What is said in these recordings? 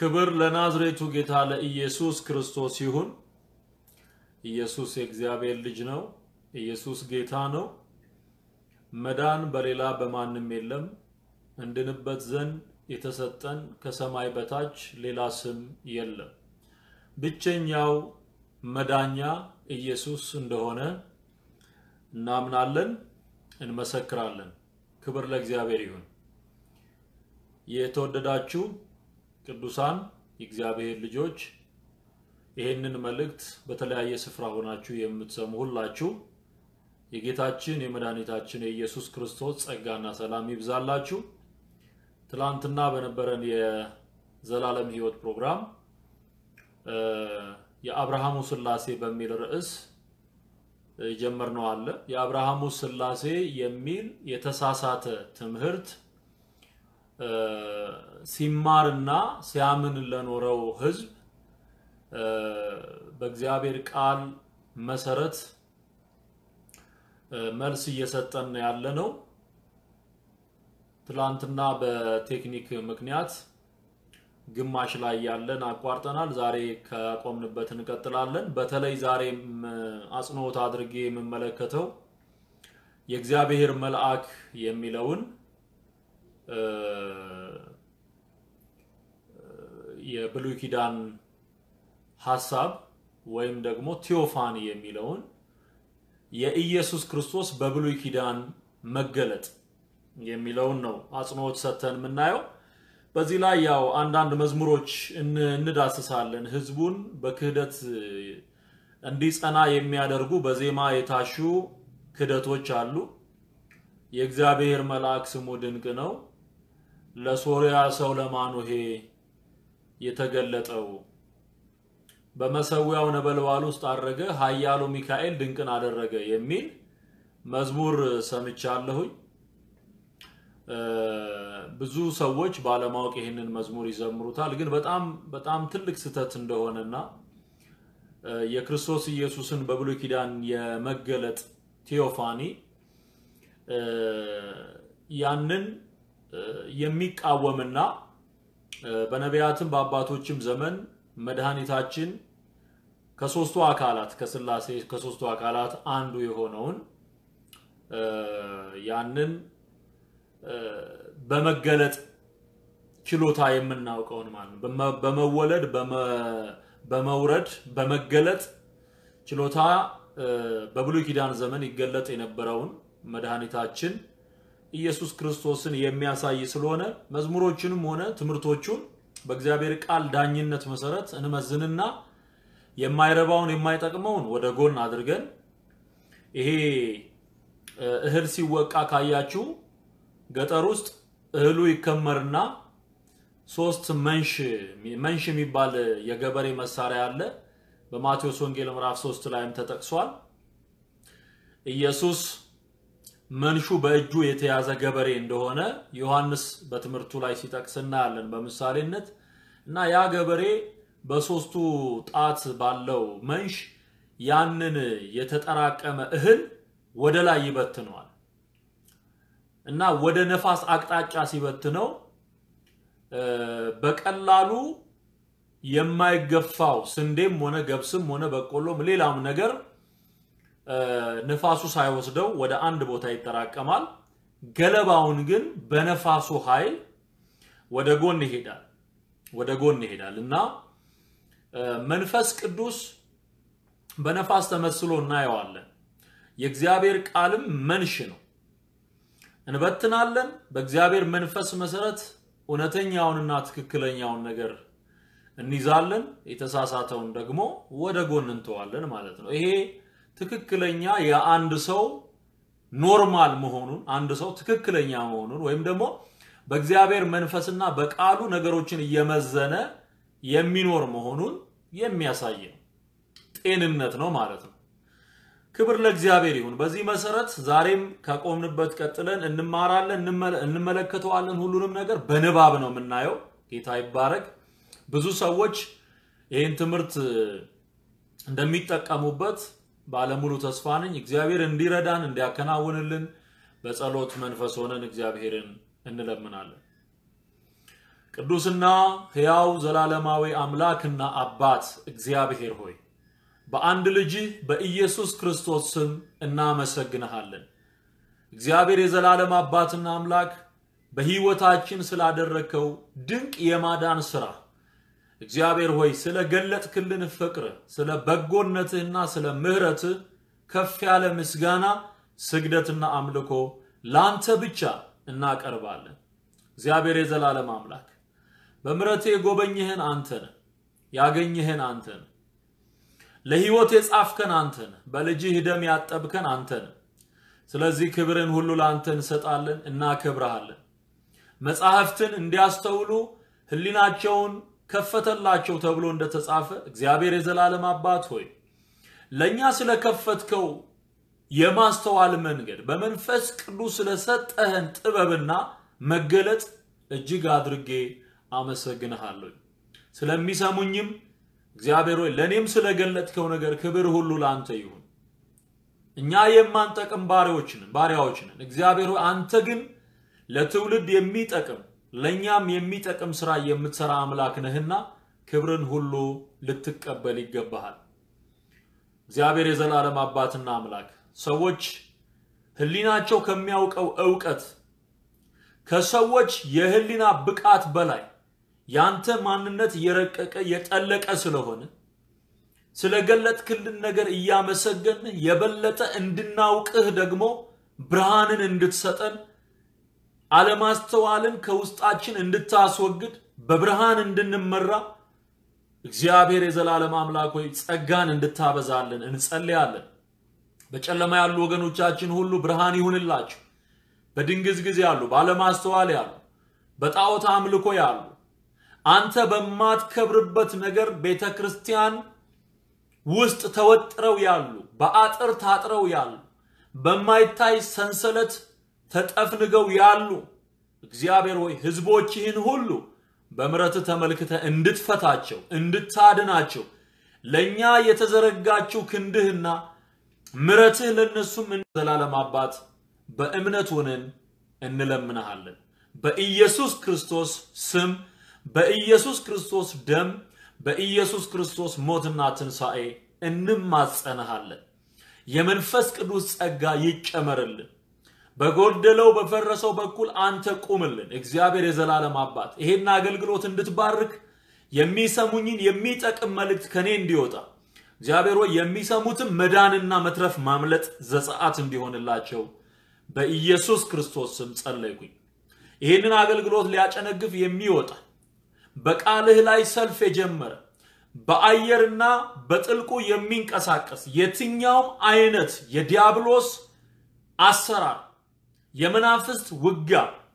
ክብር ለናዝሬቱ ጌታ ለኢየሱስ ክርስቶስ ይሁን። ኢየሱስ የእግዚአብሔር ልጅ ነው። ኢየሱስ ጌታ ነው። መዳን በሌላ በማንም የለም። እንድንበት ዘንድ የተሰጠን ከሰማይ በታች ሌላ ስም የለም። ብቸኛው መዳኛ ኢየሱስ እንደሆነ እናምናለን፣ እንመሰክራለን። ክብር ለእግዚአብሔር ይሁን። የተወደዳችሁ ቅዱሳን የእግዚአብሔር ልጆች ይህንን መልእክት በተለያየ ስፍራ ሆናችሁ የምትሰሙ ሁላችሁ የጌታችን የመድኃኒታችን የኢየሱስ ክርስቶስ ጸጋና ሰላም ይብዛላችሁ። ትላንትና በነበረን የዘላለም ሕይወት ፕሮግራም የአብርሃሙ ሥላሴ በሚል ርዕስ የጀመርነው አለ። የአብርሃሙ ሥላሴ የሚል የተሳሳተ ትምህርት ሲማርና ሲያምን ለኖረው ሕዝብ በእግዚአብሔር ቃል መሰረት መልስ እየሰጠን ያለ ነው። ትላንትና በቴክኒክ ምክንያት ግማሽ ላይ ያለን አቋርጠናል። ዛሬ ከቆምንበት እንቀጥላለን። በተለይ ዛሬም አጽንኦት አድርጌ የምመለከተው የእግዚአብሔር መልአክ የሚለውን የብሉይ ኪዳን ሐሳብ ወይም ደግሞ ቴዎፋኒ የሚለውን የኢየሱስ ክርስቶስ በብሉይ ኪዳን መገለጥ የሚለውን ነው አጽንኦት ሰጥተን የምናየው። በዚህ ላይ ያው አንዳንድ መዝሙሮች እንዳስሳለን። ህዝቡን በክህደት እንዲጸና የሚያደርጉ በዜማ የታሹ ክህደቶች አሉ። የእግዚአብሔር መልአክ ስሙ ድንቅ ነው፣ ለሶርያ ሰው ለማኑሄ የተገለጠው በመሰዊያው ነበልባል ውስጥ አድረገ፣ ኃያሉ ሚካኤል ድንቅን አደረገ የሚል መዝሙር ሰምቻለሁኝ። ብዙ ሰዎች ባለማወቅ ይህንን መዝሙር ይዘምሩታል። ግን በጣም በጣም ትልቅ ስህተት እንደሆነና የክርስቶስ ኢየሱስን በብሉይ ኪዳን የመገለጥ ቴዎፋኒ ያንን የሚቃወምና በነቢያትም በአባቶችም ዘመን መድኃኒታችን ከሶስቱ አካላት ከስላሴ ከሶስቱ አካላት አንዱ የሆነውን ያንን በመገለጥ ችሎታ የምናውቀውን ማለት ነው። በመወለድ በመውረድ በመገለጥ ችሎታ በብሉይ ኪዳን ዘመን ይገለጥ የነበረውን መድኃኒታችን ኢየሱስ ክርስቶስን የሚያሳይ ስለሆነ መዝሙሮቹንም ሆነ ትምህርቶቹን በእግዚአብሔር ቃል ዳኝነት መሰረት እንመዝንና የማይረባውን የማይጠቅመውን ወደ ጎን አድርገን ይሄ እህል ሲወቃ ካያችሁ ገጠር ውስጥ እህሉ ይከመርና ሶስት መንሽ መንሽ የሚባል የገበሬ መሳሪያ አለ። በማቴዎስ ወንጌል ምዕራፍ 3 ላይም ተጠቅሷል። ኢየሱስ መንሹ በእጁ የተያዘ ገበሬ እንደሆነ ዮሐንስ በትምህርቱ ላይ ሲጠቅስ እናያለን በምሳሌነት እና ያ ገበሬ በሶስቱ ጣት ባለው መንሽ ያንን የተጠራቀመ እህል ወደ ላይ ይበትነዋል እና ወደ ነፋስ አቅጣጫ ሲበትነው በቀላሉ የማይገፋው ስንዴም ሆነ ገብስም ሆነ በቆሎም ሌላም ነገር ንፋሱ ሳይወስደው ወደ አንድ ቦታ ይጠራቀማል። ገለባውን ግን በነፋሱ ኃይል ወደ ጎን ይሄዳል ወደ ጎን ይሄዳል እና መንፈስ ቅዱስ በነፋስ ተመስሎ እናየዋለን። የእግዚአብሔር ቃልም መንሽ ነው። እንበትናለን። በእግዚአብሔር መንፈስ መሰረት እውነተኛውንና ትክክለኛውን ነገር እንይዛለን። የተሳሳተውን ደግሞ ወደ ጎን እንተዋለን ማለት ነው። ይሄ ትክክለኛ የአንድ ሰው ኖርማል መሆኑን አንድ ሰው ትክክለኛ መሆኑን ወይም ደግሞ በእግዚአብሔር መንፈስና በቃሉ ነገሮችን እየመዘነ የሚኖር መሆኑን የሚያሳይ ነው። ጤንነት ነው ማለት ነው። ክብር ለእግዚአብሔር ይሁን። በዚህ መሰረት ዛሬም ከቆምንበት ቀጥለን እንማራለን፣ እንመለከተዋለን። ሁሉንም ነገር በንባብ ነው የምናየው። ጌታ ይባረክ። ብዙ ሰዎች ይህን ትምህርት እንደሚጠቀሙበት ባለሙሉ ተስፋ ነኝ። እግዚአብሔር እንዲረዳን እንዲያከናውንልን በጸሎት መንፈስ ሆነን እግዚአብሔርን እንለምናለን። ቅዱስና ሕያው ዘላለማዊ አምላክና አባት እግዚአብሔር ሆይ በአንድ ልጅህ በኢየሱስ ክርስቶስ ስም እናመሰግንሃለን። እግዚአብሔር የዘላለም አባትና አምላክ በሕይወታችን ስላደረግከው ድንቅ የማዳን ሥራ እግዚአብሔር ሆይ ስለ ገለጥክልን ፍቅር፣ ስለ በጎነትህና ስለ ምሕረትህ ከፍ ያለ ምስጋና፣ ስግደትና አምልኮ ላንተ ብቻ እናቀርባለን። እግዚአብሔር የዘላለም አምላክ በምሕረትህ የጎበኘህን አንተ ነህ፣ ያገኘህን አንተ ነህ፣ ለሕይወት የጻፍከን አንተ ነህ፣ በልጅህ ደም ያጠብከን አንተ ነህ። ስለዚህ ክብርን ሁሉ ለአንተ እንሰጣለን፣ እናከብረሃለን። መጻሕፍትን እንዲያስተውሉ ሕሊናቸውን ከፈተላቸው ተብሎ እንደተጻፈ እግዚአብሔር የዘላለም አባት ሆይ ለእኛ ስለከፈትከው የማስተዋል መንገድ በመንፈስ ቅዱስ ስለሰጠህን ጥበብና መገለጥ እጅግ አድርጌ አመሰግንሃለሁ። ስለሚሰሙኝም እግዚአብሔር ሆይ ለእኔም ስለገለጥከው ነገር ክብር ሁሉ ለአንተ ይሁን። እኛ የማንጠቅም ባሪያዎች ነን ባሪያዎች ነን። እግዚአብሔር ሆይ አንተ ግን ለትውልድ የሚጠቅም ለእኛም የሚጠቅም ስራ የምትሰራ አምላክ ነህና ክብርን ሁሉ ልትቀበል ይገባሃል። እግዚአብሔር የዘላለም አባትና አምላክ ሰዎች ህሊናቸው ከሚያውቀው እውቀት ከሰዎች የህሊና ብቃት በላይ ያንተ ማንነት የረቀቀ የጠለቀ ስለሆነ ስለገለጥክልን ነገር እያመሰገን የበለጠ እንድናውቅህ ደግሞ ብርሃንን እንድትሰጠን አለማስተዋልን ከውስጣችን እንድታስወግድ በብርሃን እንድንመራ እግዚአብሔር የዘላለም አምላክ ሆይ ጸጋን እንድታበዛልን እንጸልያለን። በጨለማ ያሉ ወገኖቻችን ሁሉ ብርሃን ይሁንላቸው። በድንግዝግዝ ያሉ፣ ባለማስተዋል ያሉ፣ በጣዖት አምልኮ ያሉ፣ አንተ በማትከብርበት ነገር ቤተ ክርስቲያን ውስጥ ተወጥረው ያሉ፣ በአጥር ታጥረው ያሉ፣ በማይታይ ሰንሰለት ተጠፍንገው ያሉ እግዚአብሔር ሆይ ህዝቦችህን ሁሉ በምረት ተመልክተ እንድትፈታቸው እንድታድናቸው ለእኛ የተዘረጋችው ክንድህና ምረትህ ለእነሱም ዘላለም አባት በእምነት ሆነን እንለምንሃለን። በኢየሱስ ክርስቶስ ስም፣ በኢየሱስ ክርስቶስ ደም፣ በኢየሱስ ክርስቶስ ሞትና ትንሣኤ እንማጸንሃለን። የመንፈስ ቅዱስ ጸጋ ይጨመርልን። በጎደለው በፈረሰው በኩል አንተ ቁምልን። እግዚአብሔር የዘላለም አባት ይሄን አገልግሎት እንድትባርክ የሚሰሙኝን የሚጠቅም መልእክት ከኔ እንዲወጣ እግዚአብሔር ሆይ የሚሰሙትም መዳንና መትረፍ ማምለጥ ዘጸአት እንዲሆንላቸው በኢየሱስ ክርስቶስ ስም ጸለይኩኝ። ይህንን አገልግሎት ሊያጨነግፍ የሚወጣ በቃልህ ላይ ሰልፍ የጀመረ በአየርና በጥልቁ የሚንቀሳቀስ የትኛውም አይነት የዲያብሎስ አሰራር የመናፍስት ውጋ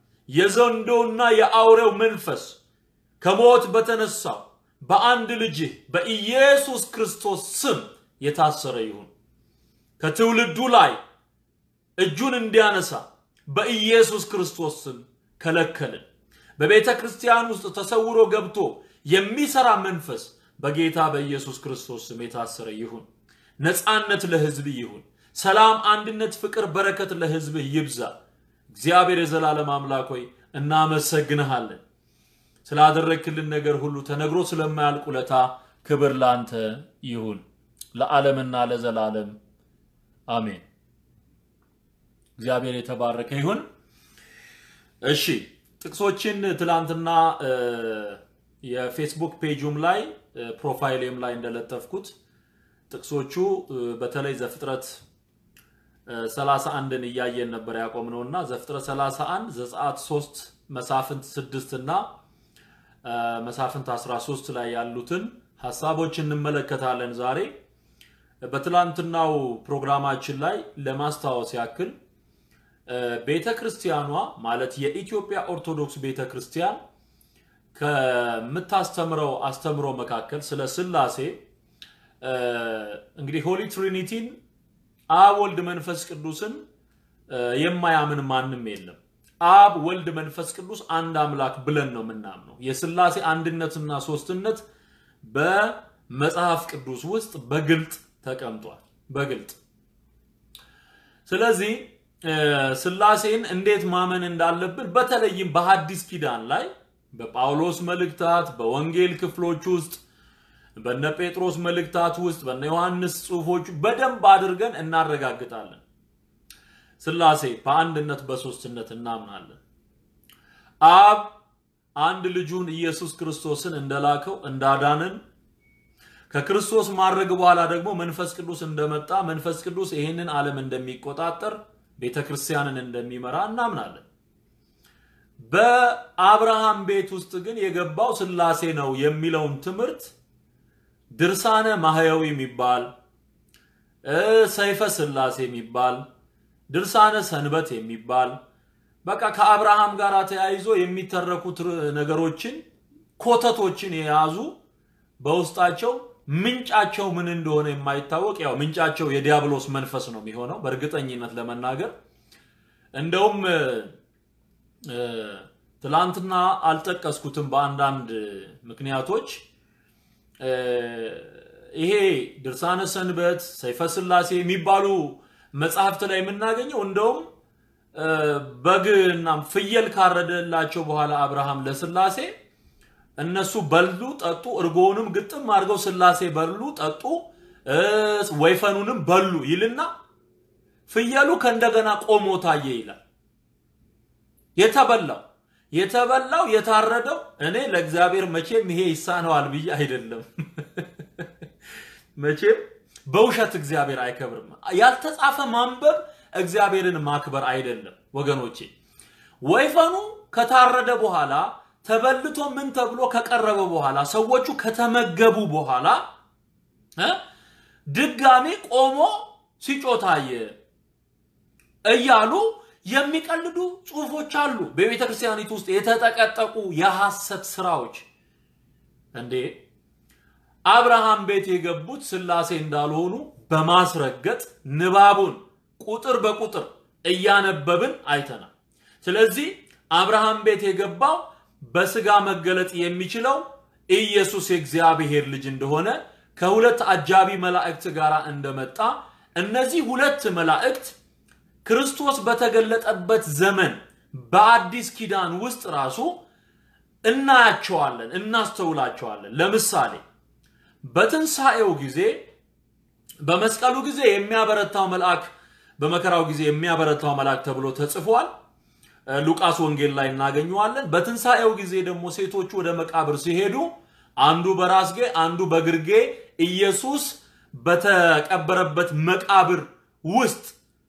የዘንዶና የአውሬው መንፈስ ከሞት በተነሳው በአንድ ልጅህ በኢየሱስ ክርስቶስ ስም የታሰረ ይሁን። ከትውልዱ ላይ እጁን እንዲያነሳ በኢየሱስ ክርስቶስ ስም ከለከልን። በቤተ ክርስቲያን ውስጥ ተሰውሮ ገብቶ የሚሰራ መንፈስ በጌታ በኢየሱስ ክርስቶስ ስም የታሰረ ይሁን። ነፃነት ለሕዝብ ይሁን። ሰላም፣ አንድነት፣ ፍቅር፣ በረከት ለሕዝብህ ይብዛ። እግዚአብሔር የዘላለም አምላክ ሆይ እናመሰግንሃለን። ስላደረግክልን ነገር ሁሉ ተነግሮ ስለማያልቅ ውለታ ክብር ላንተ ይሁን ለዓለምና ለዘላለም አሜን። እግዚአብሔር የተባረከ ይሁን። እሺ ጥቅሶችን ትላንትና የፌስቡክ ፔጁም ላይ ፕሮፋይሌም ላይ እንደለጠፍኩት ጥቅሶቹ በተለይ ዘፍጥረት 31ን እያየን ነበር ያቆምነው እና ዘፍጥረት 31 ዘጸአት 3 መሳፍንት 6 እና መሳፍንት 13 ላይ ያሉትን ሀሳቦች እንመለከታለን ዛሬ። በትላንትናው ፕሮግራማችን ላይ ለማስታወስ ያክል ቤተ ክርስቲያኗ ማለት የኢትዮጵያ ኦርቶዶክስ ቤተ ክርስቲያን ከምታስተምረው አስተምሮ መካከል ስለ ስላሴ እንግዲህ ሆሊ ትሪኒቲን አብ ወልድ መንፈስ ቅዱስን የማያምን ማንም የለም። አብ ወልድ መንፈስ ቅዱስ አንድ አምላክ ብለን ነው የምናምነው። የስላሴ አንድነትና ሶስትነት በመጽሐፍ ቅዱስ ውስጥ በግልጥ ተቀምጧል። በግልጥ ስለዚህ ስላሴን እንዴት ማመን እንዳለብን በተለይም በሐዲስ ኪዳን ላይ በጳውሎስ መልእክታት፣ በወንጌል ክፍሎች ውስጥ በነ ጴጥሮስ መልእክታት ውስጥ በነ ዮሐንስ ጽሑፎች በደንብ አድርገን እናረጋግጣለን። ስላሴ በአንድነት በሶስትነት እናምናለን። አብ አንድ ልጁን ኢየሱስ ክርስቶስን እንደላከው እንዳዳንን ከክርስቶስ ማድረግ በኋላ ደግሞ መንፈስ ቅዱስ እንደመጣ መንፈስ ቅዱስ ይህንን ዓለም እንደሚቆጣጠር ቤተ ክርስቲያንን እንደሚመራ እናምናለን። በአብርሃም ቤት ውስጥ ግን የገባው ስላሴ ነው የሚለውን ትምህርት ድርሳነ ማህያዊ የሚባል ሰይፈ ስላሴ የሚባል ድርሳነ ሰንበት የሚባል በቃ ከአብርሃም ጋር ተያይዞ የሚተረኩት ነገሮችን ኮተቶችን የያዙ በውስጣቸው ምንጫቸው ምን እንደሆነ የማይታወቅ ያው ምንጫቸው የዲያብሎስ መንፈስ ነው የሚሆነው በእርግጠኝነት ለመናገር እንደውም ትላንትና አልጠቀስኩትም በአንዳንድ ምክንያቶች ይሄ ድርሳነ ሰንበት ሰይፈ ስላሴ የሚባሉ መጽሐፍት ላይ የምናገኘው እንደውም በግና ፍየል ካረደላቸው በኋላ አብርሃም ለስላሴ እነሱ በሉ ጠጡ፣ እርጎውንም ግጥም አድርገው ስላሴ በሉ ጠጡ፣ ወይፈኑንም በሉ ይልና ፍየሉ ከእንደገና ቆሞ ታየ ይላል። የተበላው የተበላው የታረደው እኔ ለእግዚአብሔር መቼም ይሄ ይሳነዋል ብዬ አይደለም። መቼም በውሸት እግዚአብሔር አይከብርም። ያልተጻፈ ማንበብ እግዚአብሔርን ማክበር አይደለም ወገኖቼ። ወይፈኑ ከታረደ በኋላ ተበልቶ ምን ተብሎ ከቀረበ በኋላ ሰዎቹ ከተመገቡ በኋላ ድጋሚ ቆሞ ሲጮታየ እያሉ የሚቀልዱ ጽሁፎች አሉ። በቤተ ክርስቲያኒቱ ውስጥ የተጠቀጠቁ የሐሰት ስራዎች እንዴ አብርሃም ቤት የገቡት ስላሴ እንዳልሆኑ በማስረገጥ ንባቡን ቁጥር በቁጥር እያነበብን አይተናል። ስለዚህ አብርሃም ቤት የገባው በስጋ መገለጥ የሚችለው ኢየሱስ የእግዚአብሔር ልጅ እንደሆነ ከሁለት አጃቢ መላእክት ጋር እንደመጣ እነዚህ ሁለት መላእክት ክርስቶስ በተገለጠበት ዘመን በአዲስ ኪዳን ውስጥ ራሱ እናያቸዋለን፣ እናስተውላቸዋለን። ለምሳሌ በትንሣኤው ጊዜ በመስቀሉ ጊዜ የሚያበረታው መልአክ በመከራው ጊዜ የሚያበረታው መልአክ ተብሎ ተጽፏል። ሉቃስ ወንጌል ላይ እናገኘዋለን። በትንሣኤው ጊዜ ደግሞ ሴቶቹ ወደ መቃብር ሲሄዱ አንዱ በራስጌ አንዱ በግርጌ ኢየሱስ በተቀበረበት መቃብር ውስጥ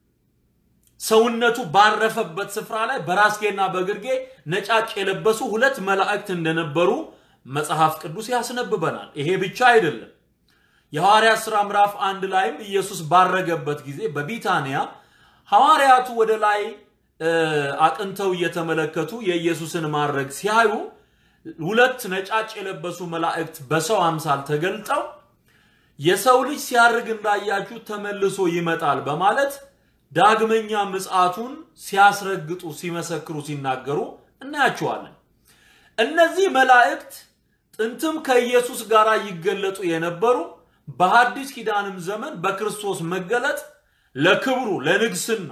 ሰውነቱ ባረፈበት ስፍራ ላይ በራስጌና በግርጌ ነጫጭ የለበሱ ሁለት መላእክት እንደነበሩ መጽሐፍ ቅዱስ ያስነብበናል። ይሄ ብቻ አይደለም። የሐዋርያት ሥራ ምዕራፍ አንድ ላይም ኢየሱስ ባረገበት ጊዜ በቢታንያ ሐዋርያቱ ወደ ላይ አቅንተው እየተመለከቱ የኢየሱስን ማድረግ ሲያዩ ሁለት ነጫጭ የለበሱ መላእክት በሰው አምሳል ተገልጠው የሰው ልጅ ሲያርግ እንዳያችሁ ተመልሶ ይመጣል በማለት ዳግመኛ ምጽአቱን ሲያስረግጡ፣ ሲመሰክሩ፣ ሲናገሩ እናያቸዋለን። እነዚህ መላእክት ጥንትም ከኢየሱስ ጋር ይገለጡ የነበሩ በሐዲስ ኪዳንም ዘመን በክርስቶስ መገለጥ ለክብሩ ለንግስና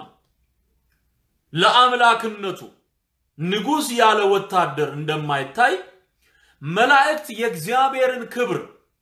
ለአምላክነቱ ንጉሥ ያለ ወታደር እንደማይታይ መላእክት የእግዚአብሔርን ክብር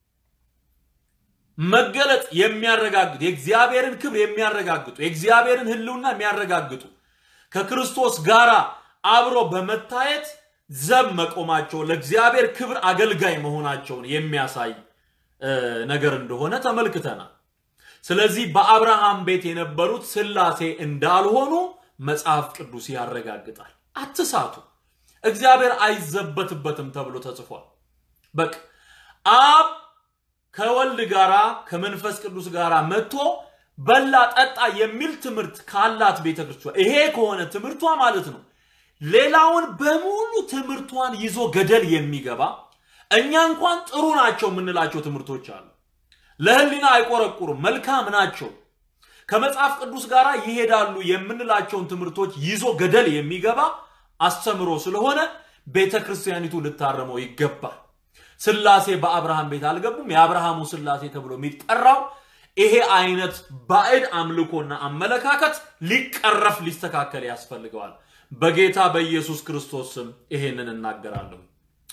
መገለጥ የሚያረጋግጡ የእግዚአብሔርን ክብር የሚያረጋግጡ የእግዚአብሔርን ሕልውና የሚያረጋግጡ ከክርስቶስ ጋር አብሮ በመታየት ዘብ መቆማቸው ለእግዚአብሔር ክብር አገልጋይ መሆናቸውን የሚያሳይ ነገር እንደሆነ ተመልክተናል። ስለዚህ በአብርሃም ቤት የነበሩት ስላሴ እንዳልሆኑ መጽሐፍ ቅዱስ ያረጋግጣል። አትሳቱ፣ እግዚአብሔር አይዘበትበትም ተብሎ ተጽፏል። በቃ አብ ከወልድ ጋራ ከመንፈስ ቅዱስ ጋራ መጥቶ በላ ጠጣ የሚል ትምህርት ካላት ቤተክርስቲያን ይሄ ከሆነ ትምህርቷ ማለት ነው ሌላውን በሙሉ ትምህርቷን ይዞ ገደል የሚገባ እኛ እንኳን ጥሩ ናቸው የምንላቸው ትምህርቶች አሉ። ለህሊና አይቆረቁሩም፣ መልካም ናቸው፣ ከመጽሐፍ ቅዱስ ጋር ይሄዳሉ የምንላቸውን ትምህርቶች ይዞ ገደል የሚገባ አስተምሮ ስለሆነ ቤተ ክርስቲያኒቱ ልታረመው ይገባል። ስላሴ በአብርሃም ቤት አልገቡም። የአብርሃሙ ስላሴ ተብሎ የሚጠራው ይሄ አይነት ባዕድ አምልኮና አመለካከት ሊቀረፍ ሊስተካከል ያስፈልገዋል። በጌታ በኢየሱስ ክርስቶስ ስም ይሄንን እናገራለሁ።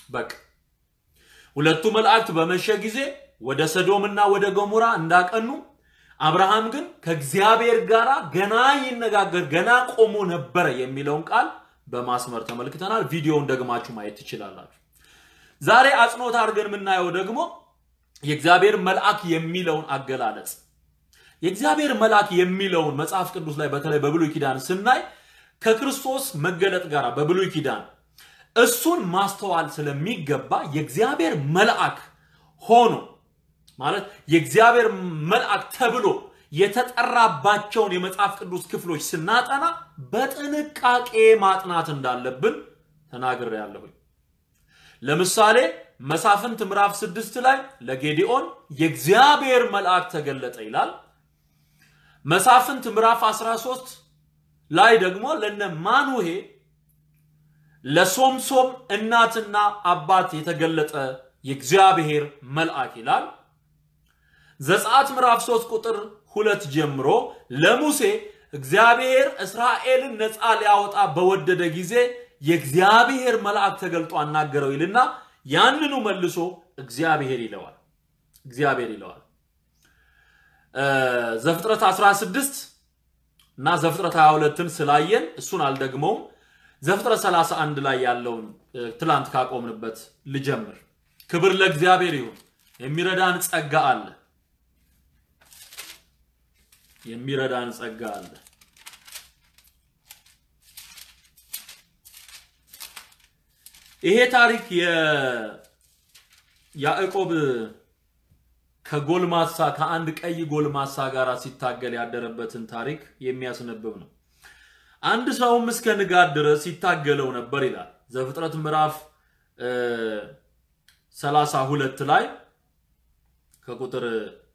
በቃ ሁለቱ መላእክት በመሸ ጊዜ ወደ ሰዶምና ወደ ገሞራ እንዳቀኑ አብርሃም ግን ከእግዚአብሔር ጋር ገና ይነጋገር ገና ቆሞ ነበረ የሚለውን ቃል በማስመር ተመልክተናል። ቪዲዮውን ደግማችሁ ማየት ትችላላችሁ። ዛሬ አጽንኦት አድርገን የምናየው ደግሞ የእግዚአብሔር መልአክ የሚለውን አገላለጽ የእግዚአብሔር መልአክ የሚለውን መጽሐፍ ቅዱስ ላይ በተለይ በብሉይ ኪዳን ስናይ ከክርስቶስ መገለጥ ጋር በብሉይ ኪዳን እሱን ማስተዋል ስለሚገባ የእግዚአብሔር መልአክ ሆኖ ማለት የእግዚአብሔር መልአክ ተብሎ የተጠራባቸውን የመጽሐፍ ቅዱስ ክፍሎች ስናጠና በጥንቃቄ ማጥናት እንዳለብን ተናግሬያለሁኝ። ለምሳሌ መሳፍንት ምዕራፍ ስድስት ላይ ለጌዲኦን የእግዚአብሔር መልአክ ተገለጠ ይላል። መሳፍንት ምዕራፍ 13 ላይ ደግሞ ለነ ማኑሄ ለሶምሶም እናትና አባት የተገለጠ የእግዚአብሔር መልአክ ይላል። ዘጸአት ምዕራፍ 3 ቁጥር ሁለት ጀምሮ ለሙሴ እግዚአብሔር እስራኤልን ነፃ ሊያወጣ በወደደ ጊዜ የእግዚአብሔር መልአክ ተገልጦ አናገረው ይልና ያንኑ መልሶ እግዚአብሔር ይለዋል። እግዚአብሔር ይለዋል። ዘፍጥረት 16 እና ዘፍጥረት 22ን ስላየን እሱን አልደግመውም። ዘፍጥረት 31 ላይ ያለውን ትላንት ካቆምንበት ልጀምር። ክብር ለእግዚአብሔር ይሁን። የሚረዳን ጸጋ አለ። የሚረዳን ጸጋ አለ። ይሄ ታሪክ የያዕቆብ ከጎልማሳ ከአንድ ቀይ ጎልማሳ ጋር ሲታገል ያደረበትን ታሪክ የሚያስነብብ ነው። አንድ ሰውም እስከ ንጋት ድረስ ሲታገለው ነበር ይላል ዘፍጥረት ምዕራፍ 32 ላይ ከቁጥር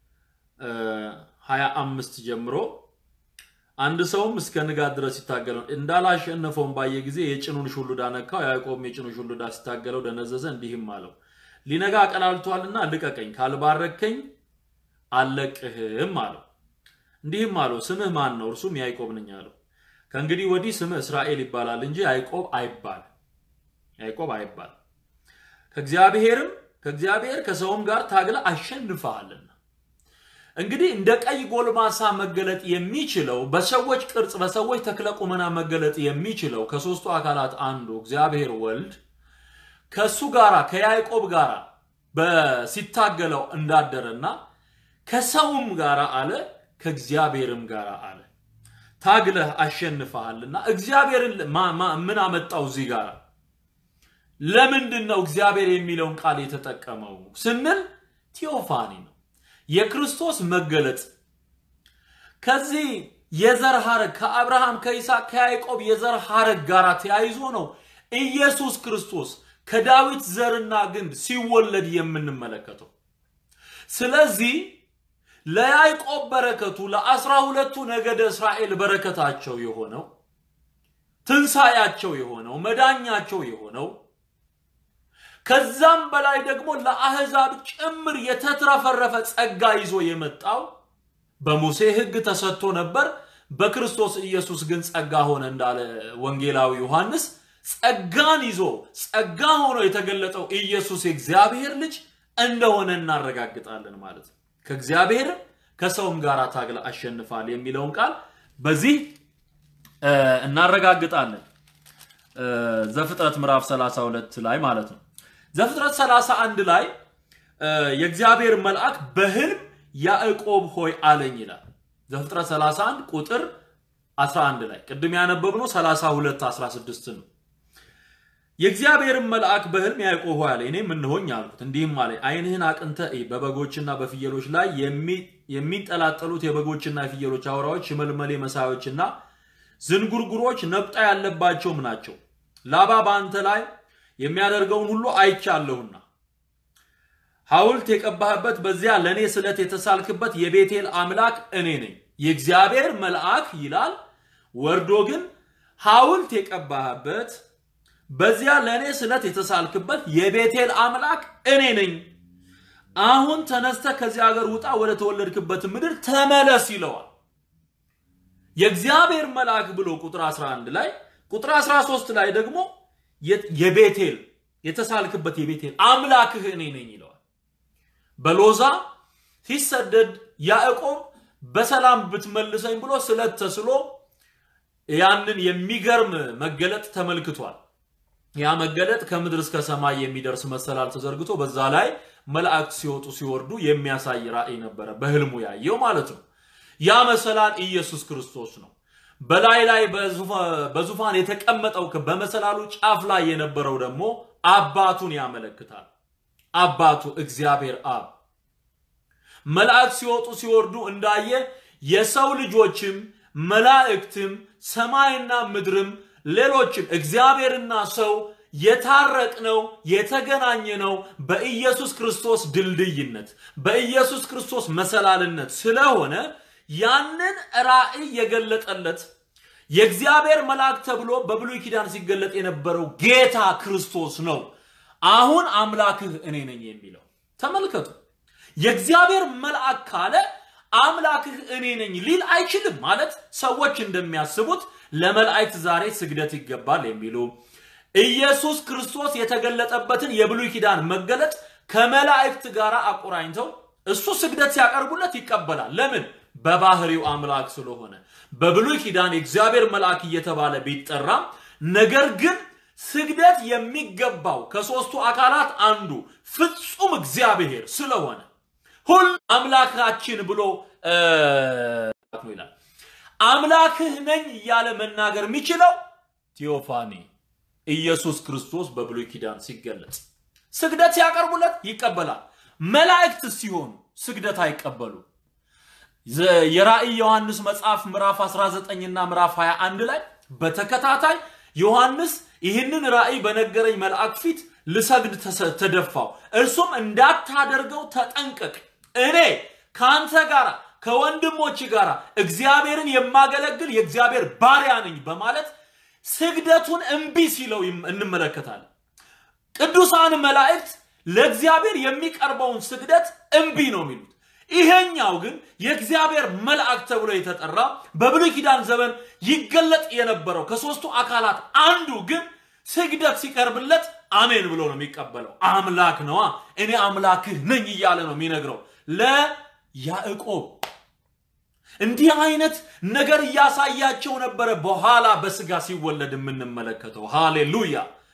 25 ጀምሮ አንድ ሰውም እስከ ንጋት ድረስ ሲታገለው እንዳላሸነፈውም ባየ ጊዜ የጭኑን ሹሉዳ ነካው። ያዕቆብም የጭኑን ሹሉዳ ሲታገለው ደነዘዘ፣ እንዲህም አለው ሊነጋ ቀላልቷልና ልቀቀኝ፣ ካልባረከኝ አልለቅህም አለው። እንዲህም አለው ስምህ ማን ነው? እርሱም ያዕቆብ ነኝ አለው። ከእንግዲህ ወዲህ ስምህ እስራኤል ይባላል እንጂ ያዕቆብ አይባል ያዕቆብ አይባል ከእግዚአብሔርም ከእግዚአብሔር ከሰውም ጋር ታግለ አሸንፈሃልና እንግዲህ እንደ ቀይ ጎልማሳ መገለጥ የሚችለው በሰዎች ቅርጽ በሰዎች ተክለ ቁመና መገለጥ የሚችለው ከሶስቱ አካላት አንዱ እግዚአብሔር ወልድ ከሱ ጋራ ከያዕቆብ ጋራ ሲታገለው እንዳደረና ከሰውም ጋር አለ ከእግዚአብሔርም ጋር አለ ታግለህ አሸንፈሃልና እግዚአብሔርን ምን አመጣው እዚህ ጋር ለምንድን ነው እግዚአብሔር የሚለውን ቃል የተጠቀመው ስንል ቴዎፋኒ ነው የክርስቶስ መገለጥ ከዚህ የዘር ሐረግ ከአብርሃም ከይስሐቅ ከያዕቆብ የዘር ሐረግ ጋር ተያይዞ ነው ኢየሱስ ክርስቶስ ከዳዊት ዘርና ግንድ ሲወለድ የምንመለከተው ስለዚህ ለያዕቆብ በረከቱ ለአስራ ሁለቱ ነገደ እስራኤል በረከታቸው የሆነው ትንሣያቸው የሆነው መዳኛቸው የሆነው ከዛም በላይ ደግሞ ለአህዛብ ጭምር የተትረፈረፈ ጸጋ ይዞ የመጣው በሙሴ ሕግ ተሰጥቶ ነበር። በክርስቶስ ኢየሱስ ግን ጸጋ ሆነ እንዳለ ወንጌላዊ ዮሐንስ ጸጋን ይዞ ጸጋ ሆኖ የተገለጠው ኢየሱስ የእግዚአብሔር ልጅ እንደሆነ እናረጋግጣለን ማለት ነው። ከእግዚአብሔር ከሰውም ጋር ታግለ አሸንፋል የሚለውን ቃል በዚህ እናረጋግጣለን። ዘፍጥረት ምዕራፍ 32 ላይ ማለት ነው። ዘፍጥረት 31 ላይ የእግዚአብሔር መልአክ በህልም ያዕቆብ ሆይ አለኝ ይላል። ዘፍጥረት 31 ቁጥር 11 ላይ ቅድም ያነበብነው 32 16 ነው። የእግዚአብሔርን መልአክ በህልም ያዕቆብ ሆይ አለኝ፣ እኔም እንሆኝ አልኩት። እንዲህም አለኝ፣ ዓይንህን አቅንተህ እይ፣ በበጎችና በፍየሎች ላይ የሚንጠላጠሉት የበጎችና የፍየሎች አውራዎች፣ ሽመልመሌ መሳዮችና ዝንጉርጉሮች ነብጣ ያለባቸውም ናቸው። ላባ በአንተ ላይ የሚያደርገውን ሁሉ አይቻለሁና ሐውልት የቀባህበት በዚያ ለእኔ ስለት የተሳልክበት የቤቴል አምላክ እኔ ነኝ። የእግዚአብሔር መልአክ ይላል ወርዶ ግን ሐውልት የቀባህበት በዚያ ለእኔ ስለት የተሳልክበት የቤቴል አምላክ እኔ ነኝ። አሁን ተነስተ ከዚህ ሀገር ውጣ፣ ወደ ተወለድክበት ምድር ተመለስ ይለዋል። የእግዚአብሔር መልአክ ብሎ ቁጥር 11 ላይ ቁጥር 13 ላይ ደግሞ የቤቴል የተሳልክበት የቤቴል አምላክህ እኔ ነኝ ይለዋል። በሎዛ ሲሰደድ ያዕቆብ በሰላም ብትመልሰኝ ብሎ ስለት ተስሎ ያንን የሚገርም መገለጥ ተመልክቷል። ያ መገለጥ ከምድር እስከ ሰማይ የሚደርስ መሰላል ተዘርግቶ በዛ ላይ መላእክት ሲወጡ ሲወርዱ የሚያሳይ ራእይ ነበረ፣ በህልሙ ያየው ማለት ነው። ያ መሰላል ኢየሱስ ክርስቶስ ነው። በላይ ላይ በዙፋን የተቀመጠው በመሰላሉ ጫፍ ላይ የነበረው ደግሞ አባቱን ያመለክታል። አባቱ እግዚአብሔር አብ መላእክት ሲወጡ ሲወርዱ እንዳየ የሰው ልጆችም መላእክትም ሰማይና ምድርም ሌሎችም እግዚአብሔርና ሰው የታረቅነው የተገናኘነው በኢየሱስ ክርስቶስ ድልድይነት በኢየሱስ ክርስቶስ መሰላልነት ስለሆነ ያንን ራእይ የገለጠለት የእግዚአብሔር መልአክ ተብሎ በብሉይ ኪዳን ሲገለጥ የነበረው ጌታ ክርስቶስ ነው። አሁን አምላክህ እኔ ነኝ የሚለው ተመልከቱ። የእግዚአብሔር መልአክ ካለ አምላክህ እኔ ነኝ ሊል አይችልም። ማለት ሰዎች እንደሚያስቡት ለመላእክት ዛሬ ስግደት ይገባል የሚሉ ኢየሱስ ክርስቶስ የተገለጠበትን የብሉይ ኪዳን መገለጥ ከመላእክት ጋር አቆራኝተው እሱ ስግደት ሲያቀርቡለት ይቀበላል። ለምን? በባህሪው አምላክ ስለሆነ። በብሉይ ኪዳን የእግዚአብሔር መልአክ እየተባለ ቢጠራም ነገር ግን ስግደት የሚገባው ከሦስቱ አካላት አንዱ ፍጹም እግዚአብሔር ስለሆነ ሁሉ አምላካችን ብሎ ነው ይላል። አምላክህ ነኝ እያለ መናገር የሚችለው ቴዎፋኒ ኢየሱስ ክርስቶስ በብሉይ ኪዳን ሲገለጽ ስግደት ሲያቀርቡለት ይቀበላል። መላእክት ሲሆኑ ስግደት አይቀበሉ። የራእይ ዮሐንስ መጽሐፍ ምዕራፍ 19 እና ምዕራፍ 21 ላይ በተከታታይ ዮሐንስ ይህንን ራእይ በነገረኝ መልአክ ፊት ልሰግድ ተደፋው። እርሱም እንዳታደርገው ተጠንቀቅ፣ እኔ ከአንተ ጋር ከወንድሞች ጋር እግዚአብሔርን የማገለግል የእግዚአብሔር ባሪያ ነኝ በማለት ስግደቱን እምቢ ሲለው እንመለከታለን። ቅዱሳን መላእክት ለእግዚአብሔር የሚቀርበውን ስግደት እምቢ ነው የሚሉት። ይሄኛው ግን የእግዚአብሔር መልአክ ተብሎ የተጠራ በብሉይ ኪዳን ዘመን ይገለጥ የነበረው ከሦስቱ አካላት አንዱ ግን ስግደት ሲቀርብለት አሜን ብሎ ነው የሚቀበለው። አምላክ ነዋ፣ እኔ አምላክህ ነኝ እያለ ነው የሚነግረው ለያዕቆብ። እንዲህ አይነት ነገር እያሳያቸው ነበረ። በኋላ በስጋ ሲወለድ የምንመለከተው ሃሌሉያ።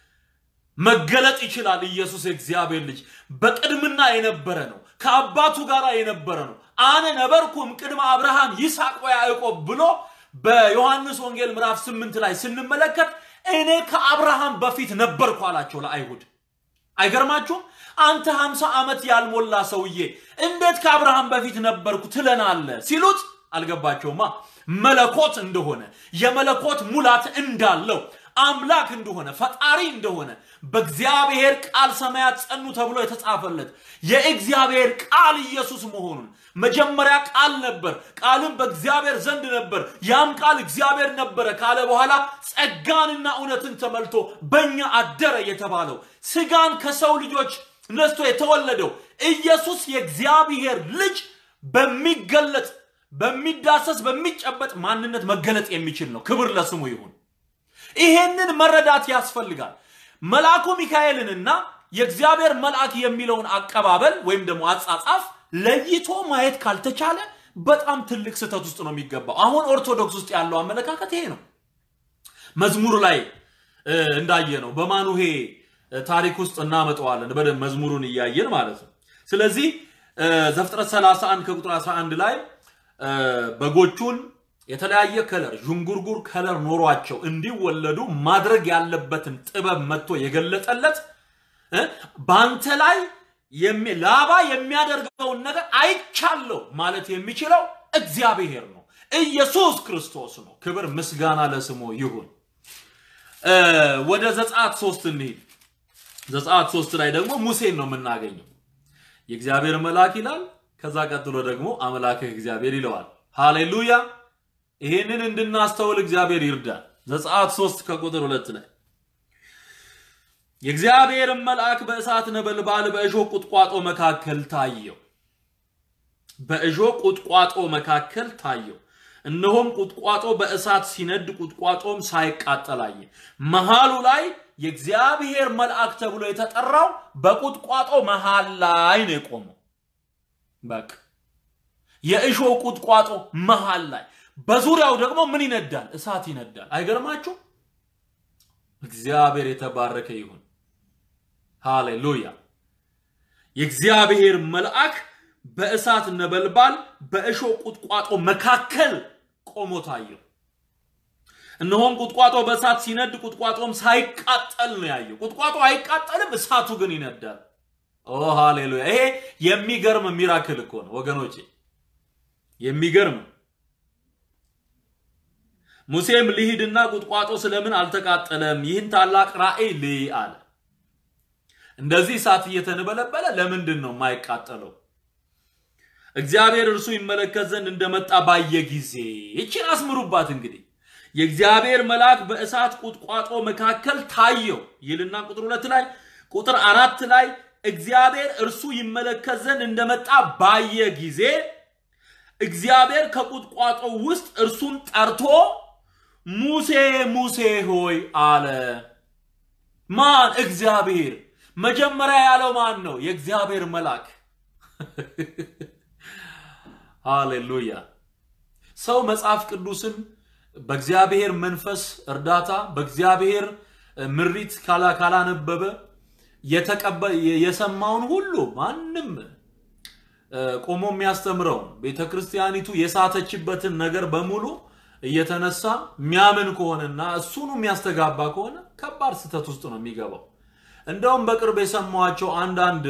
መገለጥ ይችላል። ኢየሱስ የእግዚአብሔር ልጅ በቅድምና የነበረ ነው። ከአባቱ ጋር የነበረ ነው። አነ ነበርኩም ቅድመ አብርሃም ይስሐቅ ወያዕቆብ ብሎ በዮሐንስ ወንጌል ምዕራፍ ስምንት ላይ ስንመለከት እኔ ከአብርሃም በፊት ነበርኩ አላቸው ለአይሁድ። አይገርማችሁም? አንተ ሀምሳ ዓመት ያልሞላ ሰውዬ እንዴት ከአብርሃም በፊት ነበርኩ ትለናለ ሲሉት አልገባቸውማ። መለኮት እንደሆነ የመለኮት ሙላት እንዳለው አምላክ እንደሆነ ፈጣሪ እንደሆነ በእግዚአብሔር ቃል ሰማያት ጸኑ ተብሎ የተጻፈለት የእግዚአብሔር ቃል ኢየሱስ መሆኑን መጀመሪያ ቃል ነበር፣ ቃልም በእግዚአብሔር ዘንድ ነበር፣ ያም ቃል እግዚአብሔር ነበረ ካለ በኋላ ጸጋንና እውነትን ተመልቶ በእኛ አደረ የተባለው ስጋን ከሰው ልጆች ነስቶ የተወለደው ኢየሱስ የእግዚአብሔር ልጅ በሚገለጥ በሚዳሰስ በሚጨበጥ ማንነት መገለጥ የሚችል ነው። ክብር ለስሙ ይሁን። ይሄንን መረዳት ያስፈልጋል። መልአኩ ሚካኤልንና የእግዚአብሔር መልአክ የሚለውን አቀባበል ወይም ደግሞ አጻጻፍ ለይቶ ማየት ካልተቻለ በጣም ትልቅ ስህተት ውስጥ ነው የሚገባው። አሁን ኦርቶዶክስ ውስጥ ያለው አመለካከት ይሄ ነው። መዝሙር ላይ እንዳየ ነው። በማኑሄ ታሪክ ውስጥ እናመጣዋለን በደንብ መዝሙሩን እያየን ማለት ነው። ስለዚህ ዘፍጥረት 31 ከቁጥር 11 ላይ በጎቹን የተለያየ ከለር ዥንጉርጉር ከለር ኖሯቸው እንዲወለዱ ማድረግ ያለበትን ጥበብ መጥቶ የገለጠለት በአንተ ላይ ላባ የሚያደርገውን ነገር አይቻለሁ ማለት የሚችለው እግዚአብሔር ነው፣ ኢየሱስ ክርስቶስ ነው። ክብር ምስጋና ለስሙ ይሁን። ወደ ዘጸአት ሶስት እንሂድ። ዘጸአት ሶስት ላይ ደግሞ ሙሴን ነው የምናገኘው። የእግዚአብሔር መልአክ ይላል። ከዛ ቀጥሎ ደግሞ አምላክህ እግዚአብሔር ይለዋል። ሃሌሉያ! ይሄንን እንድናስተውል እግዚአብሔር ይርዳል። ዘጸአት ሶስት ከቁጥር ሁለት ላይ የእግዚአብሔርን መልአክ በእሳት ነበልባል በእሾህ ቁጥቋጦ መካከል ታየው። በእሾህ ቁጥቋጦ መካከል ታየው። እነሆም ቁጥቋጦ በእሳት ሲነድ ቁጥቋጦም ሳይቃጠል አየ። መሃሉ ላይ የእግዚአብሔር መልአክ ተብሎ የተጠራው በቁጥቋጦ መሃል ላይ ነው የቆመው። በቃ የእሾህ ቁጥቋጦ መሃል ላይ፣ በዙሪያው ደግሞ ምን ይነዳል? እሳት ይነዳል። አይገርማችሁ? እግዚአብሔር የተባረከ ይሁን። ሃሌሉያ። የእግዚአብሔር መልአክ በእሳት ነበልባል በእሾህ ቁጥቋጦ መካከል ቆሞ ታየው። እነሆም ቁጥቋጦ በእሳት ሲነድ ቁጥቋጦም ሳይቃጠል ነው ያየው። ቁጥቋጦ አይቃጠልም፣ እሳቱ ግን ይነዳል። ኦ ሃሌሉያ! ይሄ የሚገርም ሚራክል እኮ ነው ወገኖቼ፣ የሚገርም ሙሴም ልሂድና ቁጥቋጦ ስለምን አልተቃጠለም? ይህን ታላቅ ራእይ ልይ አለ። እንደዚህ እሳት እየተነበለበለ ለምንድን ነው የማይቃጠለው? እግዚአብሔር እርሱ ይመለከት ዘንድ እንደመጣ ባየ ጊዜ ይችን አስምሩባት እንግዲህ የእግዚአብሔር መልአክ በእሳት ቁጥቋጦ መካከል ታየው ይልና ቁጥር ሁለት ላይ ቁጥር አራት ላይ እግዚአብሔር እርሱ ይመለከት ዘንድ እንደመጣ ባየ ጊዜ እግዚአብሔር ከቁጥቋጦ ውስጥ እርሱን ጠርቶ ሙሴ ሙሴ ሆይ አለ። ማን? እግዚአብሔር። መጀመሪያ ያለው ማን ነው? የእግዚአብሔር መልአክ። ሃሌሉያ። ሰው መጽሐፍ ቅዱስን በእግዚአብሔር መንፈስ እርዳታ በእግዚአብሔር ምሪት ካላነበበ የሰማውን ሁሉ ማንም ቆሞ የሚያስተምረውን ቤተ ክርስቲያኒቱ የሳተችበትን ነገር በሙሉ እየተነሳ የሚያምን ከሆነና እሱኑ የሚያስተጋባ ከሆነ ከባድ ስህተት ውስጥ ነው የሚገባው። እንደውም በቅርብ የሰማኋቸው አንዳንድ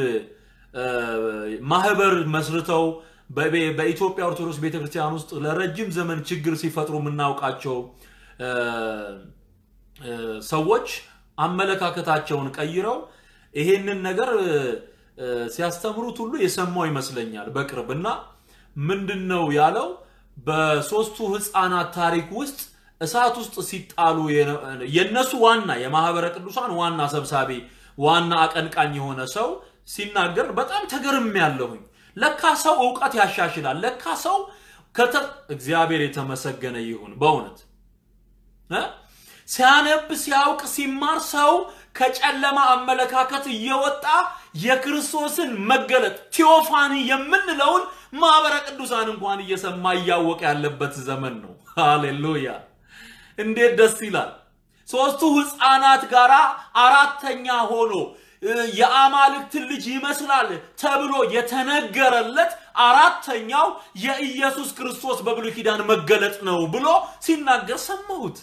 ማህበር መስርተው በኢትዮጵያ ኦርቶዶክስ ቤተክርስቲያን ውስጥ ለረጅም ዘመን ችግር ሲፈጥሩ የምናውቃቸው ሰዎች አመለካከታቸውን ቀይረው ይሄንን ነገር ሲያስተምሩት ሁሉ የሰማው ይመስለኛል በቅርብ እና ምንድን ነው ያለው በሶስቱ ህፃናት ታሪክ ውስጥ እሳት ውስጥ ሲጣሉ የነሱ ዋና የማህበረ ቅዱሳን ዋና ሰብሳቢ ዋና አቀንቃኝ የሆነ ሰው ሲናገር በጣም ተገርም ያለሁኝ ለካ ሰው እውቀት ያሻሽላል ለካ ሰው ከተ እግዚአብሔር የተመሰገነ ይሁን በእውነት ሲያነብ ሲያውቅ ሲማር ሰው ከጨለማ አመለካከት እየወጣ የክርስቶስን መገለጥ ቴዎፋኒ የምንለውን ማህበረ ቅዱሳን እንኳን እየሰማ እያወቀ ያለበት ዘመን ነው። ሃሌሉያ! እንዴት ደስ ይላል! ሶስቱ ህፃናት ጋር አራተኛ ሆኖ የአማልክትን ልጅ ይመስላል ተብሎ የተነገረለት አራተኛው የኢየሱስ ክርስቶስ በብሉይ ኪዳን መገለጥ ነው ብሎ ሲናገር ሰማሁት።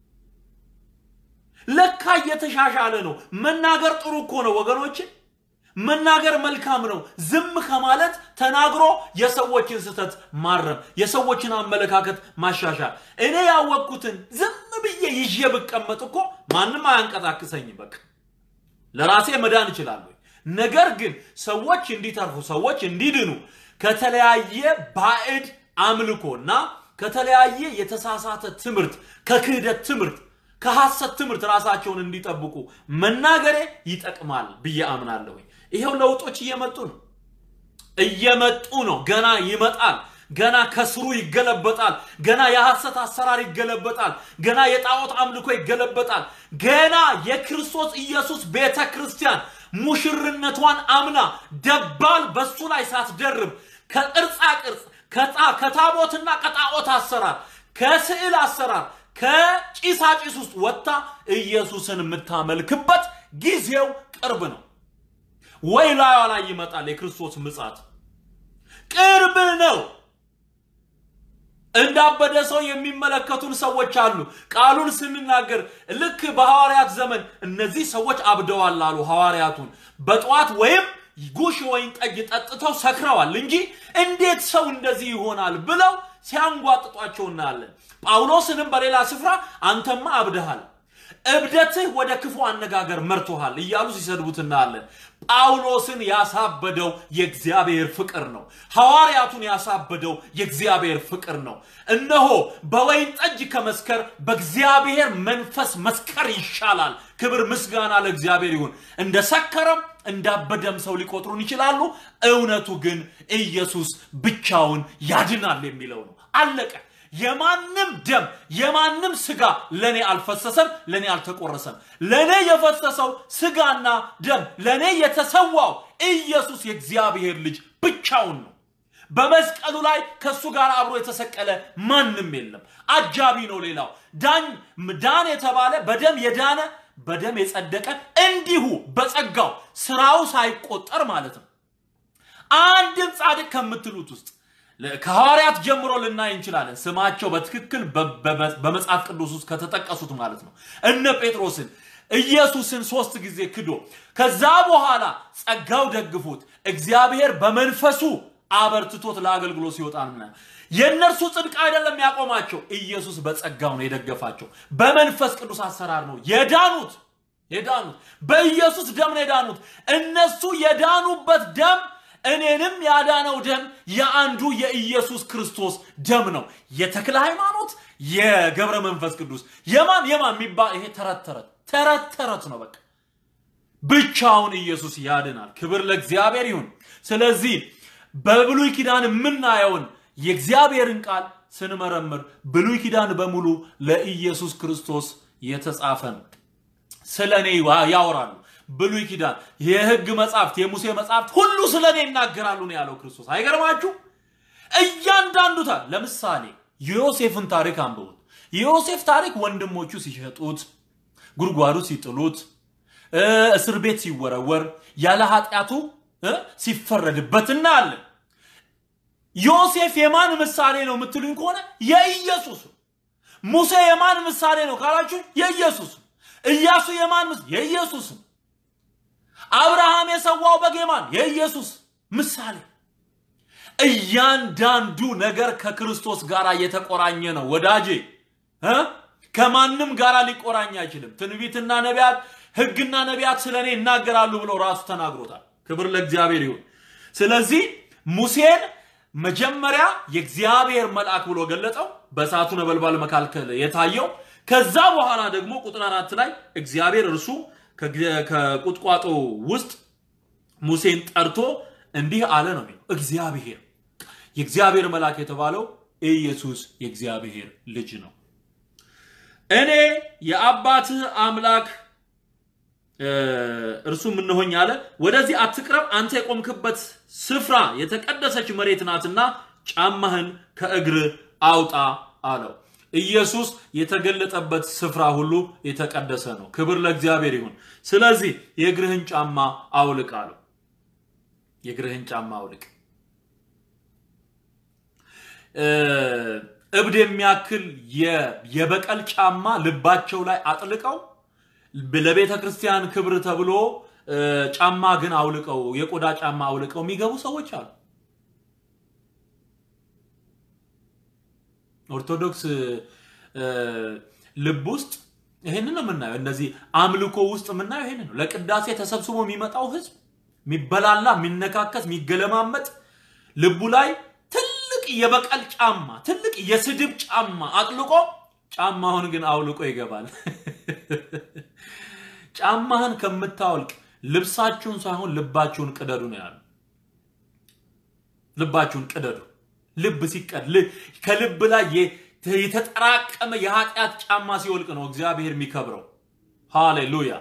ለካ እየተሻሻለ ነው። መናገር ጥሩ እኮ ነው ወገኖች፣ መናገር መልካም ነው። ዝም ከማለት ተናግሮ የሰዎችን ስህተት ማረም፣ የሰዎችን አመለካከት ማሻሻል። እኔ ያወቅኩትን ዝም ብዬ ይዤ ብቀመጥ እኮ ማንም አያንቀሳቅሰኝም። በቃ ለራሴ መዳን እችላለሁ። ነገር ግን ሰዎች እንዲተርፉ፣ ሰዎች እንዲድኑ ከተለያየ ባዕድ አምልኮና ከተለያየ የተሳሳተ ትምህርት ከክህደት ትምህርት ከሐሰት ትምህርት ራሳቸውን እንዲጠብቁ መናገሬ ይጠቅማል ብዬ አምናለሁኝ። ይሄው ለውጦች እየመጡ ነው፣ እየመጡ ነው። ገና ይመጣል። ገና ከስሩ ይገለበጣል። ገና የሐሰት አሰራር ይገለበጣል። ገና የጣዖት አምልኮ ይገለበጣል። ገና የክርስቶስ ኢየሱስ ቤተ ክርስቲያን ሙሽርነቷን አምና ደባል በሱ ላይ ሳትደርብ ከቅርጻ ቅርጽ ከታቦትና ከጣዖት አሰራር ከስዕል አሰራር ከጭሳጭስ ውስጥ ወጥታ ኢየሱስን የምታመልክበት ጊዜው ቅርብ ነው። ወይ ላዩ ላይ ይመጣል የክርስቶስ ምጻት ቅርብ ነው። እንዳበደ ሰው የሚመለከቱን ሰዎች አሉ። ቃሉን ስንናገር ልክ በሐዋርያት ዘመን እነዚህ ሰዎች አብደዋል አሉ ሐዋርያቱን በጠዋት ወይም ጉሽ ወይን ጠጅ ጠጥተው ሰክረዋል እንጂ እንዴት ሰው እንደዚህ ይሆናል ብለው ሲያንጓጥጧቸው እናያለን። ጳውሎስንም በሌላ ስፍራ አንተማ አብደሃል፣ እብደትህ ወደ ክፉ አነጋገር መርቶሃል እያሉ ሲሰድቡት እናያለን። ጳውሎስን ያሳበደው የእግዚአብሔር ፍቅር ነው። ሐዋርያቱን ያሳበደው የእግዚአብሔር ፍቅር ነው። እነሆ በወይን ጠጅ ከመስከር በእግዚአብሔር መንፈስ መስከር ይሻላል። ክብር ምስጋና ለእግዚአብሔር ይሁን። እንደ ሰከረም እንዳበደም ሰው ሊቆጥሩን ይችላሉ። እውነቱ ግን ኢየሱስ ብቻውን ያድናል የሚለው ነው። አለቀ። የማንም ደም የማንም ስጋ ለኔ አልፈሰሰም፣ ለኔ አልተቆረሰም። ለኔ የፈሰሰው ስጋና ደም ለኔ የተሰዋው ኢየሱስ የእግዚአብሔር ልጅ ብቻውን ነው። በመስቀሉ ላይ ከእሱ ጋር አብሮ የተሰቀለ ማንም የለም። አጃቢ ነው። ሌላው ዳኝ ዳን የተባለ በደም የዳነ በደም የጸደቀ እንዲሁ በጸጋው ስራው ሳይቆጠር ማለት ነው። አንድም ጻድቅ ከምትሉት ውስጥ ከሐዋርያት ጀምሮ ልናይ እንችላለን። ስማቸው በትክክል በመጽሐፍ ቅዱስ ውስጥ ከተጠቀሱት ማለት ነው። እነ ጴጥሮስን ኢየሱስን ሶስት ጊዜ ክዶ ከዛ በኋላ ጸጋው ደግፎት እግዚአብሔር በመንፈሱ አበርትቶት ለአገልግሎት ሲወጣ ነው። የእነርሱ ጽድቅ አይደለም ያቆማቸው፣ ኢየሱስ በጸጋው ነው የደገፋቸው። በመንፈስ ቅዱስ አሰራር ነው የዳኑት የዳኑት በኢየሱስ ደም ነው የዳኑት። እነሱ የዳኑበት ደም እኔንም ያዳነው ደም የአንዱ የኢየሱስ ክርስቶስ ደም ነው። የተክለ ሃይማኖት፣ የገብረ መንፈስ ቅዱስ የማን የማን የሚባል ይሄ ተረት ተረት ተረት ተረት ነው። በቃ ብቻውን ኢየሱስ ያድናል። ክብር ለእግዚአብሔር ይሁን። ስለዚህ በብሉይ ኪዳን የምናየውን የእግዚአብሔርን ቃል ስንመረምር ብሉይ ኪዳን በሙሉ ለኢየሱስ ክርስቶስ የተጻፈ ነው። ስለ እኔ ያወራሉ። ብሉይ ኪዳን የህግ መጽሐፍት፣ የሙሴ መጽሐፍት ሁሉ ስለ እኔ ይናገራሉ ነው ያለው ክርስቶስ። አይገርማችሁ? እያንዳንዱ ታሪክ ለምሳሌ የዮሴፍን ታሪክ አንብቡት። የዮሴፍ ታሪክ ወንድሞቹ ሲሸጡት፣ ጉድጓዱ ሲጥሉት፣ እስር ቤት ሲወረወር፣ ያለ ኃጢአቱ ሲፈረድበት እናያለን። ዮሴፍ የማን ምሳሌ ነው የምትሉኝ ከሆነ የኢየሱስ። ሙሴ የማን ምሳሌ ነው ካላችሁ የኢየሱስ። ኢያሱ የማን ምስ የኢየሱስ። አብርሃም የሰዋው በግ የማን የኢየሱስ ምሳሌ። እያንዳንዱ ነገር ከክርስቶስ ጋር የተቆራኘ ነው ወዳጄ እ ከማንም ጋር ሊቆራኝ አይችልም። ትንቢትና ነቢያት ህግና ነቢያት ስለ እኔ ይናገራሉ ብሎ ራሱ ተናግሮታል። ክብር ለእግዚአብሔር ይሁን። ስለዚህ ሙሴን መጀመሪያ የእግዚአብሔር መልአክ ብሎ ገለጠው፣ በእሳቱ ነበልባል መካከል የታየው። ከዛ በኋላ ደግሞ ቁጥር አራት ላይ እግዚአብሔር እርሱ ከቁጥቋጦ ውስጥ ሙሴን ጠርቶ እንዲህ አለ ነው የሚለው። እግዚአብሔር የእግዚአብሔር መልአክ የተባለው ኢየሱስ የእግዚአብሔር ልጅ ነው። እኔ የአባትህ አምላክ እርሱ ምንሆኝ አለ። ወደዚህ አትቅረብ፣ አንተ የቆምክበት ስፍራ የተቀደሰች መሬት ናትና ጫማህን ከእግር አውጣ አለው። ኢየሱስ የተገለጠበት ስፍራ ሁሉ የተቀደሰ ነው። ክብር ለእግዚአብሔር ይሁን። ስለዚህ የእግርህን ጫማ አውልቅ አለው። የእግርህን ጫማ አውልቅ። እብድ የሚያክል የበቀል ጫማ ልባቸው ላይ አጥልቀው ለቤተ ክርስቲያን ክብር ተብሎ ጫማ ግን አውልቀው የቆዳ ጫማ አውልቀው የሚገቡ ሰዎች አሉ። ኦርቶዶክስ ልብ ውስጥ ይሄንን ነው የምናየው። እነዚህ አምልኮ ውስጥ የምናየው ይሄንን ነው። ለቅዳሴ ተሰብስቦ የሚመጣው ህዝብ የሚበላላ፣ የሚነካከስ፣ የሚገለማመጥ ልቡ ላይ ትልቅ የበቀል ጫማ፣ ትልቅ የስድብ ጫማ አጥልቆ ጫማውን ግን አውልቆ ይገባል። ጫማህን ከምታወልቅ ልብሳችሁን ሳይሆን ልባችሁን ቅደዱ ነው ያሉ። ልባችሁን ቅደዱ። ልብ ሲቀድ ከልብ ላይ የተጠራቀመ የኃጢአት ጫማ ሲወልቅ ነው እግዚአብሔር የሚከብረው። ሃሌሉያ።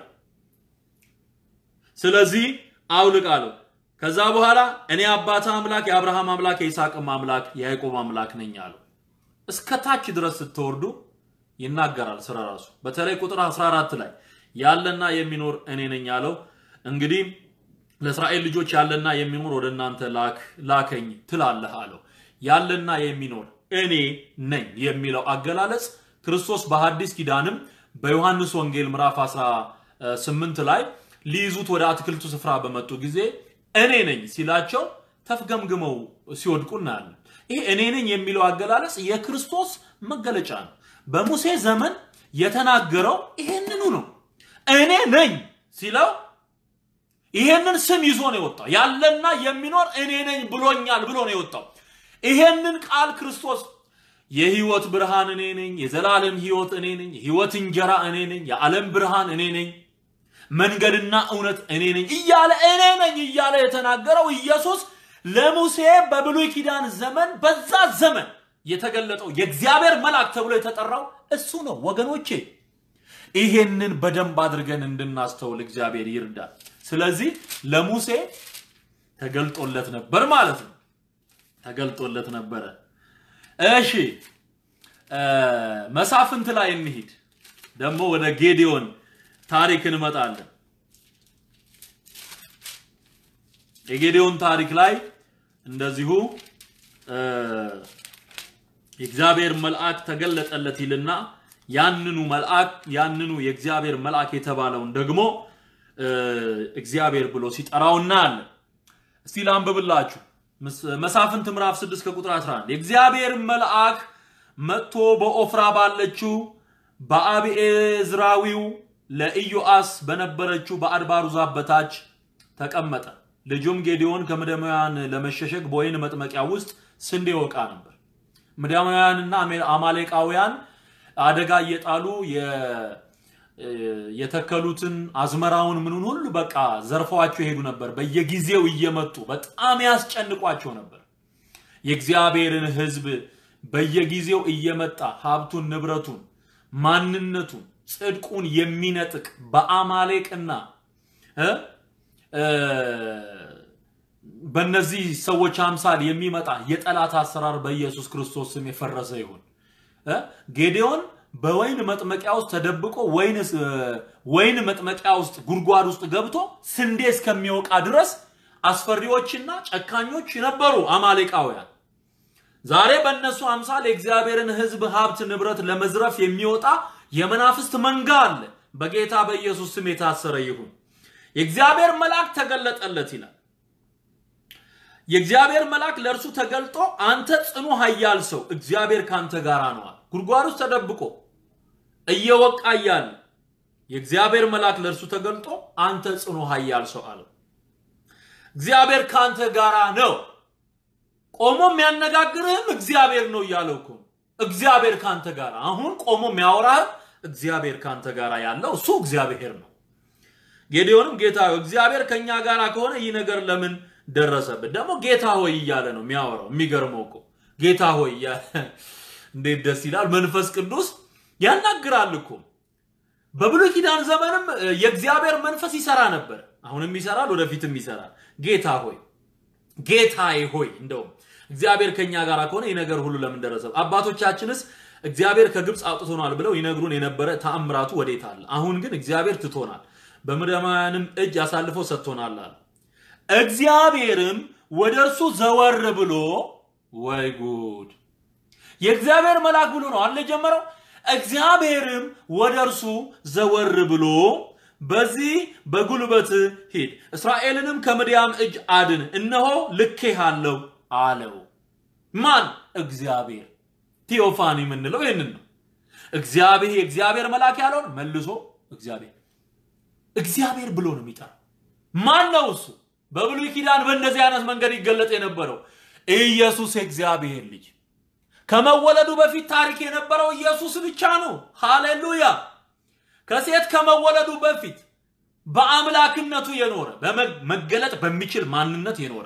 ስለዚህ አውልቅ አለው። ከዛ በኋላ እኔ አባት አምላክ የአብርሃም አምላክ የይስሐቅም አምላክ የያዕቆብ አምላክ ነኝ አለው። እስከ ታች ድረስ ስትወርዱ ይናገራል ስለ ራሱ። በተለይ ቁጥር 14 ላይ ያለና የሚኖር እኔ ነኝ ያለው እንግዲህ ለእስራኤል ልጆች ያለና የሚኖር ወደ እናንተ ላከኝ ትላለህ አለው። ያለና የሚኖር እኔ ነኝ የሚለው አገላለጽ ክርስቶስ በሐዲስ ኪዳንም በዮሐንስ ወንጌል ምዕራፍ 18 ላይ ሊይዙት ወደ አትክልቱ ስፍራ በመጡ ጊዜ እኔ ነኝ ሲላቸው ተፍገምግመው ሲወድቁ እናያለን። ይሄ እኔ ነኝ የሚለው አገላለጽ የክርስቶስ መገለጫ ነው። በሙሴ ዘመን የተናገረው ይሄንኑ ነው። እኔ ነኝ ሲለው ይሄንን ስም ይዞ ነው የወጣው። ያለና የሚኖር እኔ ነኝ ብሎኛል ብሎ ነው የወጣው። ይሄንን ቃል ክርስቶስ የህይወት ብርሃን እኔ ነኝ፣ የዘላለም ህይወት እኔ ነኝ፣ የህይወት እንጀራ እኔ ነኝ፣ የዓለም ብርሃን እኔ ነኝ፣ መንገድና እውነት እኔ ነኝ እያለ እኔ ነኝ እያለ የተናገረው ኢየሱስ ለሙሴ በብሉይ ኪዳን ዘመን በዛ ዘመን የተገለጠው የእግዚአብሔር መልአክ ተብሎ የተጠራው እሱ ነው ወገኖቼ። ይሄንን በደንብ አድርገን እንድናስተውል እግዚአብሔር ይርዳል። ስለዚህ ለሙሴ ተገልጦለት ነበር ማለት ነው። ተገልጦለት ነበረ። እሺ መሳፍንት ላይ እንሂድ። ደግሞ ወደ ጌዲዮን ታሪክ እንመጣለን። የጌዲዮን ታሪክ ላይ እንደዚሁ የእግዚአብሔር መልአክ ተገለጠለት ይልና ያንኑ መልአክ ያንኑ የእግዚአብሔር መልአክ የተባለውን ደግሞ እግዚአብሔር ብሎ ሲጠራው እናያለን። እስቲ ላንብብላችሁ። መሳፍንት ምዕራፍ 6 ከቁጥር 11 የእግዚአብሔር መልአክ መጥቶ በኦፍራ ባለችው በአብኤዝራዊው ለኢዮአስ በነበረችው በአድባሩ ዛፍ በታች ተቀመጠ። ልጁም ጌዲዮን ከምድያማውያን ለመሸሸግ በወይን መጥመቂያ ውስጥ ስንዴ ወቃ ነበር። ምድያማውያንና አማሌቃውያን አደጋ እየጣሉ የተከሉትን አዝመራውን ምኑን ሁሉ በቃ ዘርፈዋቸው ይሄዱ ነበር። በየጊዜው እየመጡ በጣም ያስጨንቋቸው ነበር። የእግዚአብሔርን ሕዝብ በየጊዜው እየመጣ ሀብቱን፣ ንብረቱን፣ ማንነቱን፣ ጽድቁን የሚነጥቅ በአማሌቅና በእነዚህ ሰዎች አምሳል የሚመጣ የጠላት አሰራር በኢየሱስ ክርስቶስ ስም የፈረሰ ይሁን። ጌዴዎን በወይን መጥመቂያ ውስጥ ተደብቆ ወይን መጥመቂያ ውስጥ ጉድጓድ ውስጥ ገብቶ ስንዴ እስከሚወቃ ድረስ አስፈሪዎችና ጨካኞች ነበሩ አማሌቃውያን። ዛሬ በእነሱ አምሳል የእግዚአብሔርን ሕዝብ ሀብት ንብረት ለመዝረፍ የሚወጣ የመናፍስት መንጋ አለ። በጌታ በኢየሱስ ስም የታሰረ ይሁን። የእግዚአብሔር መልአክ ተገለጠለት ይላል። የእግዚአብሔር መልአክ ለእርሱ ተገልጦ አንተ ጽኑ ኃያል ሰው እግዚአብሔር ካንተ ጋር ነዋል። ጉድጓድ ውስጥ ተደብቆ እየወቃ እያለ የእግዚአብሔር መልአክ ለእርሱ ተገልጦ አንተ ጽኑ ኃያል ሰው አለው። እግዚአብሔር ካንተ ጋራ ነው። ቆሞ የሚያነጋግርህም እግዚአብሔር ነው እያለው እኮ እግዚአብሔር ካንተ ጋር አሁን ቆሞ የሚያወራህም እግዚአብሔር ካንተ ጋር ያለው እሱ እግዚአብሔር ነው። ጌዴዎንም ጌታ እግዚአብሔር ከኛ ጋር ከሆነ ይህ ነገር ለምን ደረሰብን? ደግሞ ጌታ ሆይ እያለ ነው የሚያወራው። የሚገርመው እኮ ጌታ ሆይ እንዴት ደስ ይላል! መንፈስ ቅዱስ ያናግራል እኮ። በብሉይ ኪዳን ዘመንም የእግዚአብሔር መንፈስ ይሰራ ነበር። አሁንም ይሰራል፣ ወደፊትም ይሰራል። ጌታ ሆይ ጌታዬ ሆይ እንደውም እግዚአብሔር ከኛ ጋር ከሆነ ይህ ነገር ሁሉ ለምን ደረሰ? አባቶቻችንስ እግዚአብሔር ከግብፅ አውጥቶናል ብለው ይነግሩን የነበረ ተአምራቱ ወዴት አለ? አሁን ግን እግዚአብሔር ትቶናል፣ በምድያማውያንም እጅ አሳልፎ ሰጥቶናል አለ። እግዚአብሔርም ወደ እርሱ ዘወር ብሎ ወይ ጉድ! የእግዚአብሔር መልአክ ብሎ ነው አለ ጀመረው። እግዚአብሔርም ወደ እርሱ ዘወር ብሎ በዚህ በጉልበት ሂድ፣ እስራኤልንም ከምድያም እጅ አድን፣ እነሆ ልኬሃለሁ አለው። ማን? እግዚአብሔር። ቴዎፋኒ የምንለው ይህንን ነው። እግዚአብሔር የእግዚአብሔር መልአክ ያለውን መልሶ እግዚአብሔር እግዚአብሔር ብሎ ነው የሚጠራው። ማን ነው እሱ? በብሉይ ኪዳን በእንደዚህ አይነት መንገድ ይገለጥ የነበረው ኢየሱስ የእግዚአብሔር ልጅ ከመወለዱ በፊት ታሪክ የነበረው ኢየሱስ ብቻ ነው። ሃሌሉያ! ከሴት ከመወለዱ በፊት በአምላክነቱ የኖረ መገለጥ በሚችል ማንነት የኖረ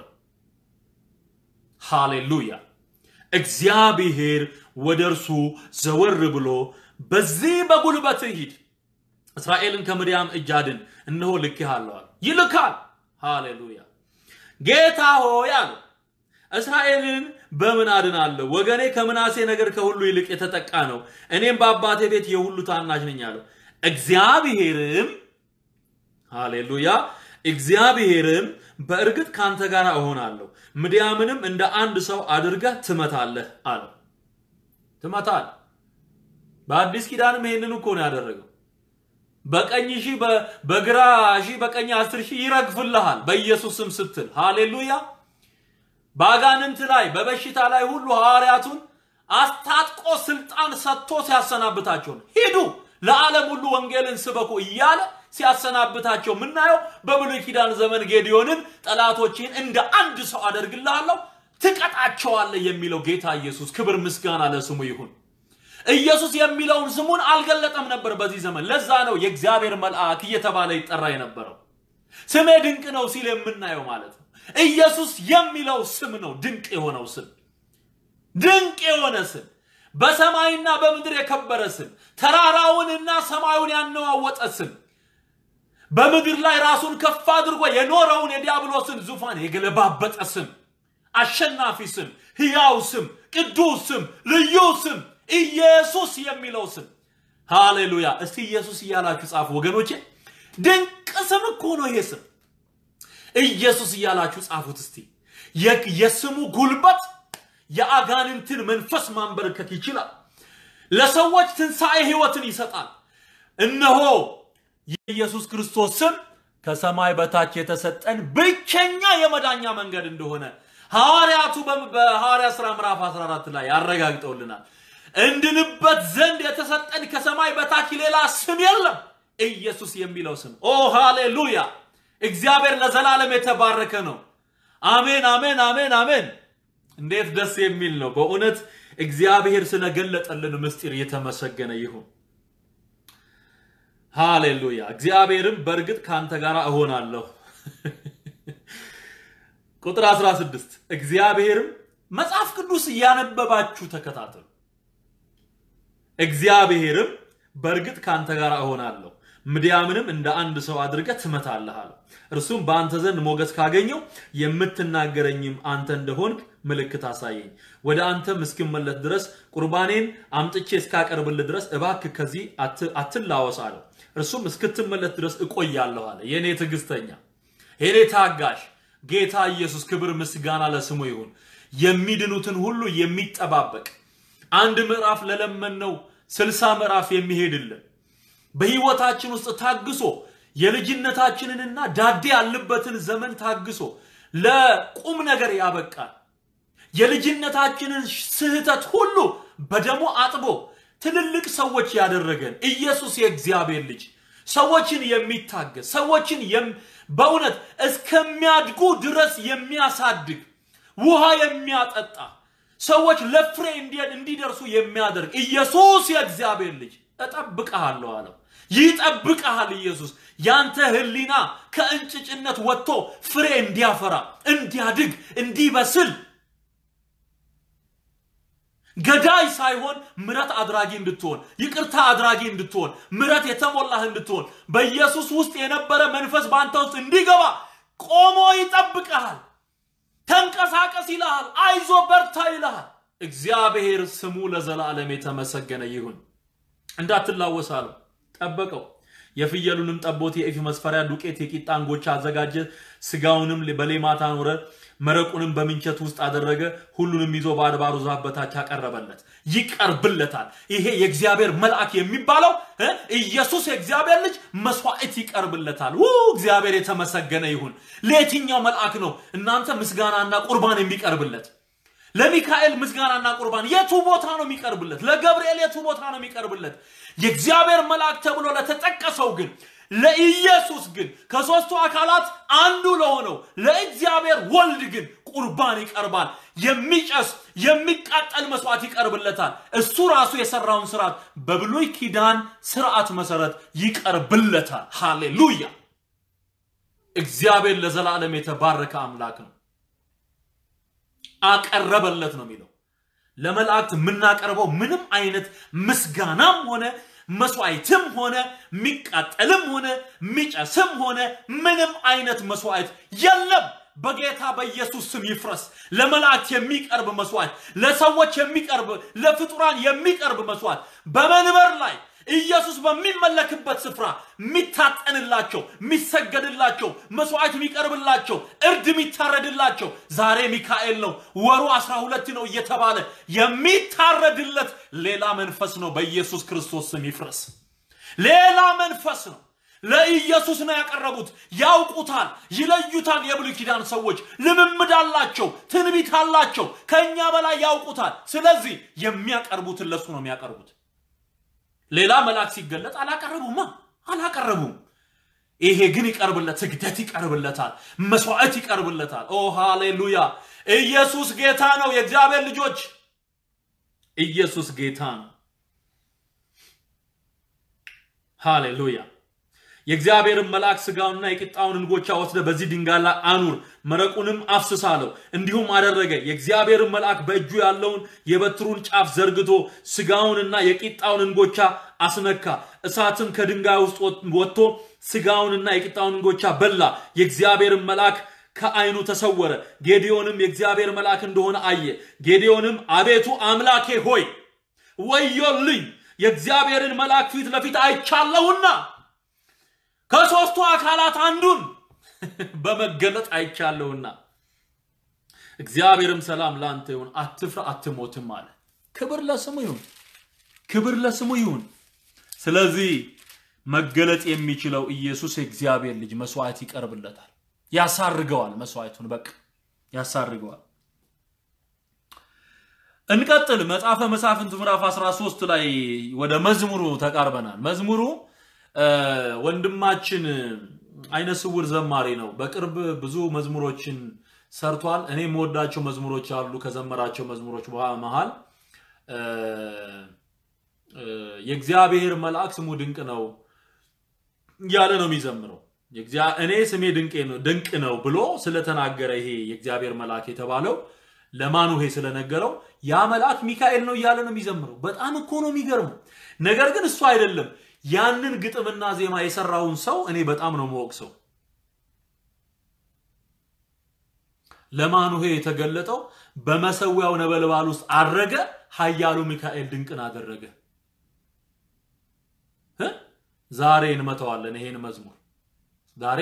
ሃሌሉያ! እግዚአብሔር ወደ እርሱ ዘወር ብሎ በዚህ በጉልበት ሂድ፣ እስራኤልን ከምድያም እጅ አድን፣ እነሆ ልኬሃለሁ አለ። ይልካል። ሃሌሉያ! ጌታ ሆይ አለው እስራኤልን በምን አድናለሁ? ወገኔ ከምናሴ ነገር ከሁሉ ይልቅ የተጠቃ ነው። እኔም በአባቴ ቤት የሁሉ ታናሽ ነኝ አለው። እግዚአብሔርም ሃሌሉያ እግዚአብሔርም በእርግጥ ካንተ ጋር እሆናለሁ፣ ምድያምንም እንደ አንድ ሰው አድርገህ ትመታለህ አለው። ትመታል። በአዲስ ኪዳንም ይሄንን እኮ ነው ያደረገው። በቀኝ ሺህ በግራ ሺህ በቀኝ አስር ሺህ ይረግፍልሃል በኢየሱስ ስም ስትል ሃሌሉያ በአጋንንት ላይ በበሽታ ላይ ሁሉ ሐዋርያቱን አስታጥቆ ስልጣን ሰጥቶ ሲያሰናብታቸው ነው። ሂዱ ለዓለም ሁሉ ወንጌልን ስበኩ እያለ ሲያሰናብታቸው የምናየው በብሉይ ኪዳን ዘመን ጌዲዮንን ጠላቶችን እንደ አንድ ሰው አደርግልሃለሁ ትቀጣቸዋለህ የሚለው ጌታ ኢየሱስ ክብር ምስጋና ለስሙ ይሁን። ኢየሱስ የሚለውን ስሙን አልገለጠም ነበር በዚህ ዘመን። ለዛ ነው የእግዚአብሔር መልአክ እየተባለ ይጠራ የነበረው። ስሜ ድንቅ ነው ሲል የምናየው ማለት ነው። ኢየሱስ የሚለው ስም ነው ድንቅ የሆነው ስም። ድንቅ የሆነ ስም፣ በሰማይና በምድር የከበረ ስም፣ ተራራውንና ሰማዩን ያነዋወጠ ስም፣ በምድር ላይ ራሱን ከፍ አድርጎ የኖረውን የዲያብሎስን ዙፋን የገለባበጠ ስም፣ አሸናፊ ስም፣ ሕያው ስም፣ ቅዱስ ስም፣ ልዩ ስም፣ ኢየሱስ የሚለው ስም። ሃሌሉያ! እስቲ ኢየሱስ እያላችሁ ጻፉ ወገኖቼ። ድንቅ ስም እኮ ነው ይሄ ስም። ኢየሱስ እያላችሁ ጻፉት እስቲ። የስሙ ጉልበት የአጋንንትን መንፈስ ማንበርከክ ይችላል። ለሰዎች ትንሣኤ ህይወትን ይሰጣል። እነሆ የኢየሱስ ክርስቶስ ስም ከሰማይ በታች የተሰጠን ብቸኛ የመዳኛ መንገድ እንደሆነ ሐዋርያቱ በሐዋርያ ሥራ ምዕራፍ 14 ላይ ያረጋግጠውልናል። እንድንበት ዘንድ የተሰጠን ከሰማይ በታች ሌላ ስም የለም፣ ኢየሱስ የሚለው ስም። ኦ ሃሌሉያ! እግዚአብሔር ለዘላለም የተባረከ ነው። አሜን፣ አሜን፣ አሜን፣ አሜን። እንዴት ደስ የሚል ነው በእውነት እግዚአብሔር ስለገለጠልን ምስጢር የተመሰገነ ይሁን። ሃሌሉያ። እግዚአብሔርም በእርግጥ ከአንተ ጋር እሆናለሁ። ቁጥር 16 እግዚአብሔርም መጽሐፍ ቅዱስ እያነበባችሁ ተከታተሉ። እግዚአብሔርም በእርግጥ ከአንተ ጋር እሆናለሁ ምድያምንም እንደ አንድ ሰው አድርገህ ትመታለህ አለው። እርሱም በአንተ ዘንድ ሞገስ ካገኘው የምትናገረኝም አንተ እንደሆንክ ምልክት አሳየኝ። ወደ አንተም እስክመለስ ድረስ ቁርባኔን አምጥቼ እስካቀርብልህ ድረስ እባክህ ከዚህ አትላወስ አለው። እርሱም እስክትመለስ ድረስ እቆያለሁ አለ። የእኔ ትዕግስተኛ፣ የኔ ታጋሽ ጌታ ኢየሱስ ክብር ምስጋና ለስሙ ይሁን። የሚድኑትን ሁሉ የሚጠባበቅ አንድ ምዕራፍ ለለመነው ስልሳ ምዕራፍ የሚሄድልን በህይወታችን ውስጥ ታግሶ የልጅነታችንንና ዳዴ ያለበትን ዘመን ታግሶ ለቁም ነገር ያበቃል። የልጅነታችንን ስህተት ሁሉ በደሙ አጥቦ ትልልቅ ሰዎች ያደረገን ኢየሱስ የእግዚአብሔር ልጅ ሰዎችን የሚታገስ ሰዎችን በእውነት እስከሚያድጉ ድረስ የሚያሳድግ ውሃ የሚያጠጣ ሰዎች ለፍሬ እንዲደርሱ የሚያደርግ ኢየሱስ የእግዚአብሔር ልጅ እጠብቅሃለሁ አለው። ይጠብቅሃል ኢየሱስ። ያንተ ህሊና ከእንጭጭነት ወጥቶ ፍሬ እንዲያፈራ፣ እንዲያድግ፣ እንዲበስል ገዳይ ሳይሆን ምረት አድራጊ እንድትሆን፣ ይቅርታ አድራጊ እንድትሆን፣ ምረት የተሞላህ እንድትሆን በኢየሱስ ውስጥ የነበረ መንፈስ በአንተ ውስጥ እንዲገባ ቆሞ ይጠብቅሃል። ተንቀሳቀስ ይልሃል። አይዞ በርታ ይልሃል። እግዚአብሔር ስሙ ለዘላለም የተመሰገነ ይሁን። እንዳትላወስ አለው። ጠበቀው። የፍየሉንም ጠቦት የኢፍ መስፈሪያ ዱቄት የቂጣ እንጎቻ አዘጋጀ። ስጋውንም በሌማት አኖረ። መረቁንም በምንቸት ውስጥ አደረገ። ሁሉንም ይዞ በአድባሩ ዛፍ በታች አቀረበለት። ይቀርብለታል። ይሄ የእግዚአብሔር መልአክ የሚባለው ኢየሱስ የእግዚአብሔር ልጅ መስዋዕት ይቀርብለታል። ው እግዚአብሔር የተመሰገነ ይሁን። ለየትኛው መልአክ ነው እናንተ ምስጋናና ቁርባን የሚቀርብለት? ለሚካኤል ምስጋናና ቁርባን የቱ ቦታ ነው የሚቀርብለት? ለገብርኤል የቱ ቦታ ነው የሚቀርብለት? የእግዚአብሔር መልአክ ተብሎ ለተጠቀሰው ግን ለኢየሱስ ግን ከሦስቱ አካላት አንዱ ለሆነው ለእግዚአብሔር ወልድ ግን ቁርባን ይቀርባል። የሚጨስ የሚቃጠል መስዋዕት ይቀርብለታል። እሱ ራሱ የሰራውን ስርዓት በብሉይ ኪዳን ስርዓት መሰረት ይቀርብለታል። ሃሌሉያ! እግዚአብሔር ለዘላለም የተባረከ አምላክ ነው። አቀረበለት ነው የሚለው። ለመላእክት የምናቀርበው ምንም አይነት ምስጋናም ሆነ መስዋዕትም ሆነ የሚቃጠልም ሆነ የሚጨስም ሆነ ምንም አይነት መስዋዕት የለም። በጌታ በኢየሱስ ስም ይፍረስ። ለመላእክት የሚቀርብ መስዋዕት፣ ለሰዎች የሚቀርብ ለፍጡራን የሚቀርብ መስዋዕት በመንበር ላይ ኢየሱስ በሚመለክበት ስፍራ የሚታጠንላቸው የሚሰገድላቸው መስዋዕት የሚቀርብላቸው እርድ የሚታረድላቸው ዛሬ ሚካኤል ነው ወሩ አስራ ሁለት ነው እየተባለ የሚታረድለት ሌላ መንፈስ ነው። በኢየሱስ ክርስቶስ ስም ይፍረስ። ሌላ መንፈስ ነው። ለኢየሱስ ነው ያቀረቡት። ያውቁታል፣ ይለዩታል። የብሉይ ኪዳን ሰዎች ልምምድ አላቸው፣ ትንቢት አላቸው፣ ከእኛ በላይ ያውቁታል። ስለዚህ የሚያቀርቡትን ለሱ ነው የሚያቀርቡት። ሌላ መልአክ ሲገለጥ አላቀረቡማ አላቀረቡም። ይሄ ግን ይቀርብለት፣ ስግደት ይቀርብለታል፣ መስዋዕት ይቀርብለታል። ኦ ሃሌሉያ! ኢየሱስ ጌታ ነው። የእግዚአብሔር ልጆች ኢየሱስ ጌታ ነው። ሃሌሉያ! የእግዚአብሔርን መልአክ ስጋውንና የቂጣውን እንጎቻ ወስደ በዚህ ድንጋይ ላይ አኑር፣ መረቁንም አፍስስ አለው። እንዲሁም አደረገ። የእግዚአብሔርን መልአክ በእጁ ያለውን የበትሩን ጫፍ ዘርግቶ ስጋውንና የቂጣውን እንጎቻ አስነካ። እሳትም ከድንጋይ ውስጥ ወጥቶ ስጋውንና የቂጣውን እንጎቻ በላ። የእግዚአብሔርን መልአክ ከዓይኑ ተሰወረ። ጌዲዮንም የእግዚአብሔር መልአክ እንደሆነ አየ። ጌዲዮንም አቤቱ አምላኬ ሆይ ወዮልኝ፣ የእግዚአብሔርን መልአክ ፊት ለፊት አይቻለሁና ከሦስቱ አካላት አንዱን በመገለጥ አይቻለሁና። እግዚአብሔርም ሰላም ለአንተ ይሁን፣ አትፍራ፣ አትሞትም አለ። ክብር ለስሙ ይሁን፣ ክብር ለስሙ ይሁን። ስለዚህ መገለጥ የሚችለው ኢየሱስ የእግዚአብሔር ልጅ መስዋዕት ይቀርብለታል፣ ያሳርገዋል። መስዋዕቱን በቃ ያሳርገዋል። እንቀጥል። መጽሐፈ መሳፍንት ምዕራፍ 13 ላይ ወደ መዝሙሩ ተቃርበናል። መዝሙሩ ወንድማችን አይነ ስውር ዘማሪ ነው። በቅርብ ብዙ መዝሙሮችን ሰርቷል። እኔ የምወዳቸው መዝሙሮች አሉ። ከዘመራቸው መዝሙሮች መሃል የእግዚአብሔር መልአክ ስሙ ድንቅ ነው እያለ ነው የሚዘምረው። እኔ ስሜ ድንቅ ነው ብሎ ስለተናገረ ይሄ የእግዚአብሔር መልአክ የተባለው ለማኑሄ ስለነገረው ያ መልአክ ሚካኤል ነው እያለ ነው የሚዘምረው። በጣም እኮ ነው የሚገርመው። ነገር ግን እሱ አይደለም ያንን ግጥምና ዜማ የሰራውን ሰው እኔ በጣም ነው የምወቅሰው። ለማኑሄ የተገለጠው በመሰዊያው ነበልባል ውስጥ አድረገ፣ ኃያሉ ሚካኤል ድንቅን አደረገ። ዛሬ እንመተዋለን ይሄን መዝሙር ዛሬ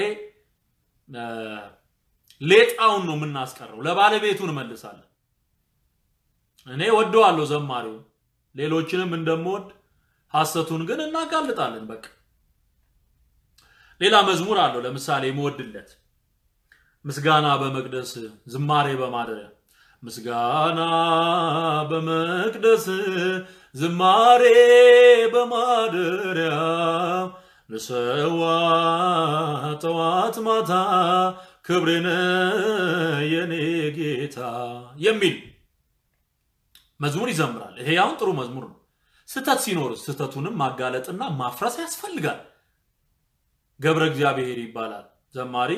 ሌጣውን ነው የምናስቀረው፣ ለባለቤቱ እንመልሳለን። እኔ ወደዋለሁ ዘማሪውን፣ ሌሎችንም እንደምወድ ሐሰቱን ግን እናጋልጣለን። በቃ ሌላ መዝሙር አለው። ለምሳሌ የምወድለት ምስጋና በመቅደስ ዝማሬ በማደሪያ ምስጋና በመቅደስ ዝማሬ በማደሪያ ልሰዋ ጠዋት ማታ ክብሬነ የኔ ጌታ የሚል መዝሙር ይዘምራል። ይሄ ያሁን ጥሩ መዝሙር ነው። ስተት ሲኖር ስተቱንም ማጋለጥና ማፍረስ ያስፈልጋል። ገብረ እግዚአብሔር ይባላል ዘማሪ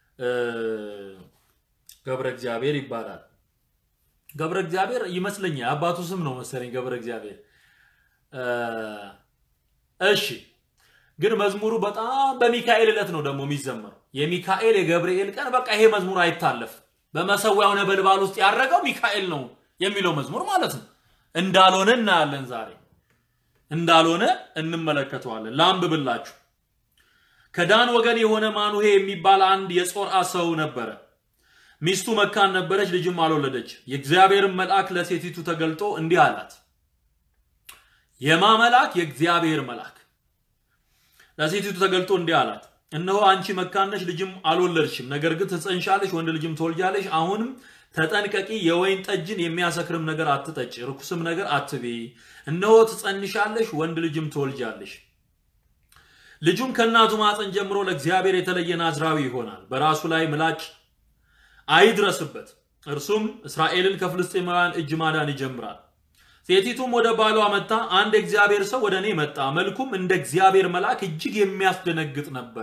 ገብረ እግዚአብሔር ይባላል። ገብረ እግዚአብሔር ይመስለኛል አባቱ ስም ነው መሰለኝ ገብረ እግዚአብሔር። እሺ ግን መዝሙሩ በጣም በሚካኤል ዕለት ነው ደግሞ የሚዘመረው። የሚካኤል የገብርኤል ቀን በቃ ይሄ መዝሙር አይታለፍም። በመሰዊያው ነበልባል ውስጥ ያረገው ሚካኤል ነው የሚለው መዝሙር ማለት ነው። እንዳልሆነ እናያለን ዛሬ እንዳልሆነ እንመለከተዋለን። ላንብብላችሁ። ከዳን ወገን የሆነ ማኑሄ የሚባል አንድ የጾርዓ ሰው ነበረ። ሚስቱ መካን ነበረች፣ ልጅም አልወለደች። የእግዚአብሔርን መልአክ ለሴቲቱ ተገልጦ እንዲህ አላት። የማ መልአክ? የእግዚአብሔር መልአክ ለሴቲቱ ተገልጦ እንዲህ አላት፣ እነሆ አንቺ መካን ነሽ፣ ልጅም አልወለድሽም። ነገር ግን ትጸንሻለሽ፣ ወንድ ልጅም ትወልጃለሽ። አሁንም ተጠንቀቂ፣ የወይን ጠጅን የሚያሰክርም ነገር አትጠጪ፣ ርኩስም ነገር አትብይ። እነሆ ትጸንሻለሽ፣ ወንድ ልጅም ትወልጃለሽ። ልጁም ከእናቱ ማፀን ጀምሮ ለእግዚአብሔር የተለየ ናዝራዊ ይሆናል። በራሱ ላይ ምላጭ አይድረስበት፣ እርሱም እስራኤልን ከፍልስጤማውያን እጅ ማዳን ይጀምራል። ሴቲቱም ወደ ባሏ መጣ። አንድ እግዚአብሔር ሰው ወደ እኔ መጣ፣ መልኩም እንደ እግዚአብሔር መልአክ እጅግ የሚያስደነግጥ ነበረ።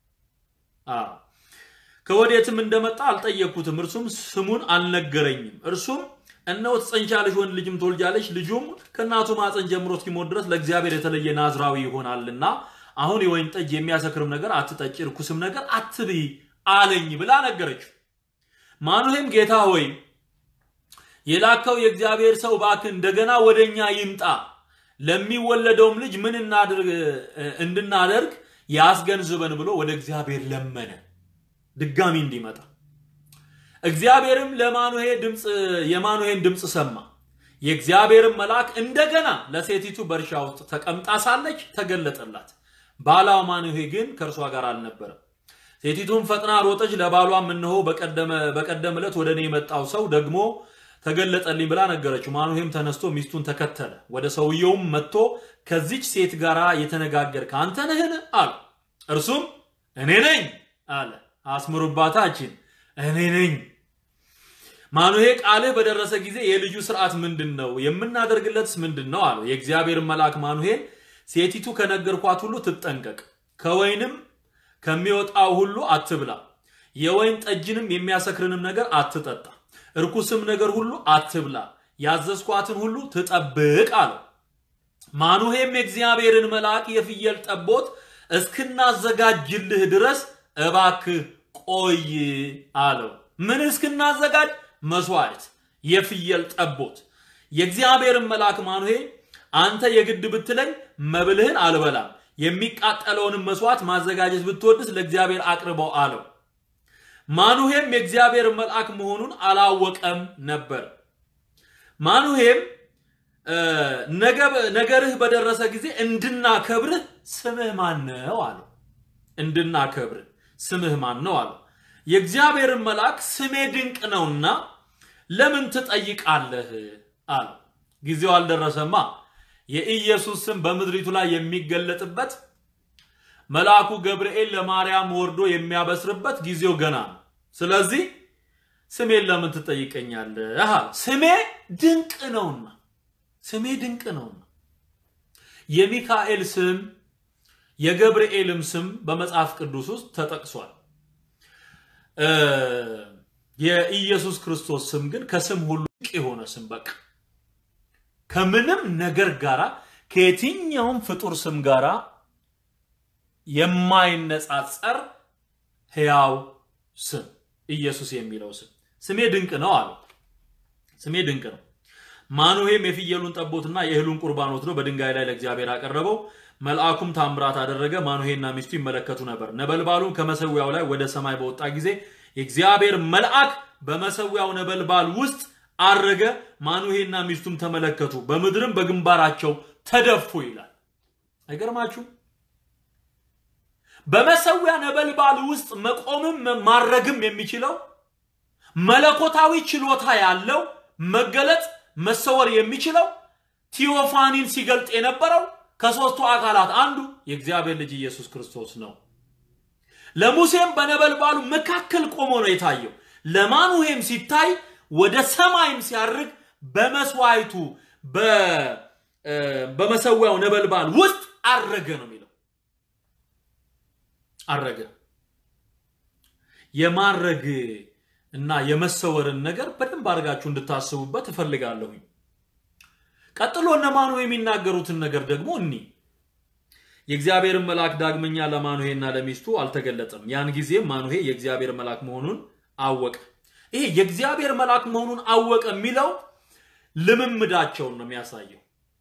ከወዴትም እንደመጣ አልጠየቅኩትም፣ እርሱም ስሙን አልነገረኝም። እርሱም እነሆ ትጸንሻለሽ፣ ወንድ ልጅም ትወልጃለሽ፣ ልጁም ከእናቱ ማፀን ጀምሮ እስኪሞት ድረስ ለእግዚአብሔር የተለየ ናዝራዊ ይሆናልና አሁን የወይን ጠጅ የሚያሰክርም ነገር አትጠጪ፣ ርኩስም ነገር አትብይ አለኝ ብላ ነገረችው። ማኑሄም ጌታ ሆይ የላከው የእግዚአብሔር ሰው እባክህ እንደገና ወደኛ ይምጣ፣ ለሚወለደውም ልጅ ምን እንድናደርግ ያስገንዝበን ብሎ ወደ እግዚአብሔር ለመነ ድጋሚ እንዲመጣ። እግዚአብሔርም ለማኑሄ ድምፅ የማኑሄን ድምፅ ሰማ። የእግዚአብሔርን መልአክ እንደገና ለሴቲቱ በእርሻ ውስጥ ተቀምጣ ሳለች ተገለጠላት። ባሏ ማኑሄ ግን ከእርሷ ጋር አልነበረም። ሴቲቱም ፈጥና ሮጠች፣ ለባሏም እነሆ በቀደም ዕለት ወደ እኔ የመጣው ሰው ደግሞ ተገለጠልኝ ብላ ነገረችው። ማኑሄም ተነስቶ ሚስቱን ተከተለ። ወደ ሰውየውም መጥቶ ከዚች ሴት ጋር የተነጋገርክ አንተ ነህን? አለ። እርሱም እኔ ነኝ አለ። አስምሩባታችን እኔ ነኝ። ማኑሄ ቃልህ በደረሰ ጊዜ የልጁ ስርዓት ምንድን ነው? የምናደርግለትስ ምንድን ነው? አለው። የእግዚአብሔር መልአክ ማኑሄን ሴቲቱ ከነገርኳት ሁሉ ትጠንቀቅ፣ ከወይንም ከሚወጣው ሁሉ አትብላ፣ የወይን ጠጅንም የሚያሰክርንም ነገር አትጠጣ፣ እርኩስም ነገር ሁሉ አትብላ፣ ያዘዝኳትን ሁሉ ትጠብቅ አለው። ማኑሄም የእግዚአብሔርን መልአክ የፍየል ጠቦት እስክናዘጋጅልህ ድረስ እባክህ ቆይ አለው። ምን እስክናዘጋጅ? መስዋዕት፣ የፍየል ጠቦት። የእግዚአብሔርን መልአክ ማኑሄ አንተ የግድ ብትለኝ መብልህን አልበላም፣ የሚቃጠለውንም መስዋዕት ማዘጋጀት ብትወድስ ለእግዚአብሔር አቅርበው አለው። ማኑሄም የእግዚአብሔር መልአክ መሆኑን አላወቀም ነበር። ማኑሄም ነገርህ በደረሰ ጊዜ እንድናከብርህ ስምህ ማን ነው አለው። እንድናከብርህ ስምህ ማን ነው አለው። የእግዚአብሔርን መልአክ ስሜ ድንቅ ነውና ለምን ትጠይቃለህ አለው። ጊዜው አልደረሰማ። የኢየሱስ ስም በምድሪቱ ላይ የሚገለጥበት መልአኩ ገብርኤል ለማርያም ወርዶ የሚያበስርበት ጊዜው ገና ነው። ስለዚህ ስሜን ለምን ትጠይቀኛለህ? ስሜ ድንቅ ነውና ስሜ ድንቅ ነውና። የሚካኤል ስም የገብርኤልም ስም በመጽሐፍ ቅዱስ ውስጥ ተጠቅሷል። የኢየሱስ ክርስቶስ ስም ግን ከስም ሁሉ ድንቅ የሆነ ስም በቃ ከምንም ነገር ጋራ ከየትኛውም ፍጡር ስም ጋራ የማይነጻጸር ሕያው ስም ኢየሱስ የሚለው ስም ስሜ ድንቅ ነው አለው። ስሜ ድንቅ ነው። ማኑሄም የፍየሉን ጠቦትና የእህሉን ቁርባን ወስዶ በድንጋይ ላይ ለእግዚአብሔር አቀረበው። መልአኩም ታምራት አደረገ። ማኑሄና ሚስቱ ይመለከቱ ነበር። ነበልባሉም ከመሰዊያው ላይ ወደ ሰማይ በወጣ ጊዜ የእግዚአብሔር መልአክ በመሰዊያው ነበልባል ውስጥ አረገ። ማኑሄና ሚስቱም ተመለከቱ፣ በምድርም በግንባራቸው ተደፉ ይላል። አይገርማችሁም? በመሰዊያ ነበልባል ውስጥ መቆምም ማረግም የሚችለው መለኮታዊ ችሎታ ያለው መገለጥ መሰወር የሚችለው ቲዮፋኒን ሲገልጥ የነበረው ከሦስቱ አካላት አንዱ የእግዚአብሔር ልጅ ኢየሱስ ክርስቶስ ነው። ለሙሴም በነበልባሉ መካከል ቆሞ ነው የታየው። ለማኑሄም ሲታይ ወደ ሰማይም ሲያርግ በመስዋዕቱ በመሰዊያው ነበልባል ውስጥ አረገ ነው የሚለው። አረገ። የማረግ እና የመሰወርን ነገር በደንብ አድርጋችሁ እንድታስቡበት እፈልጋለሁኝ። ቀጥሎ እነ ማኑሄ የሚናገሩትን ነገር ደግሞ እኒ የእግዚአብሔርን መልአክ ዳግመኛ ለማኑሄና ለሚስቱ አልተገለጠም። ያን ጊዜም ማኑሄ የእግዚአብሔር መልአክ መሆኑን አወቀ። ይሄ የእግዚአብሔር መልአክ መሆኑን አወቀ የሚለው ልምምዳቸውን ነው የሚያሳየው።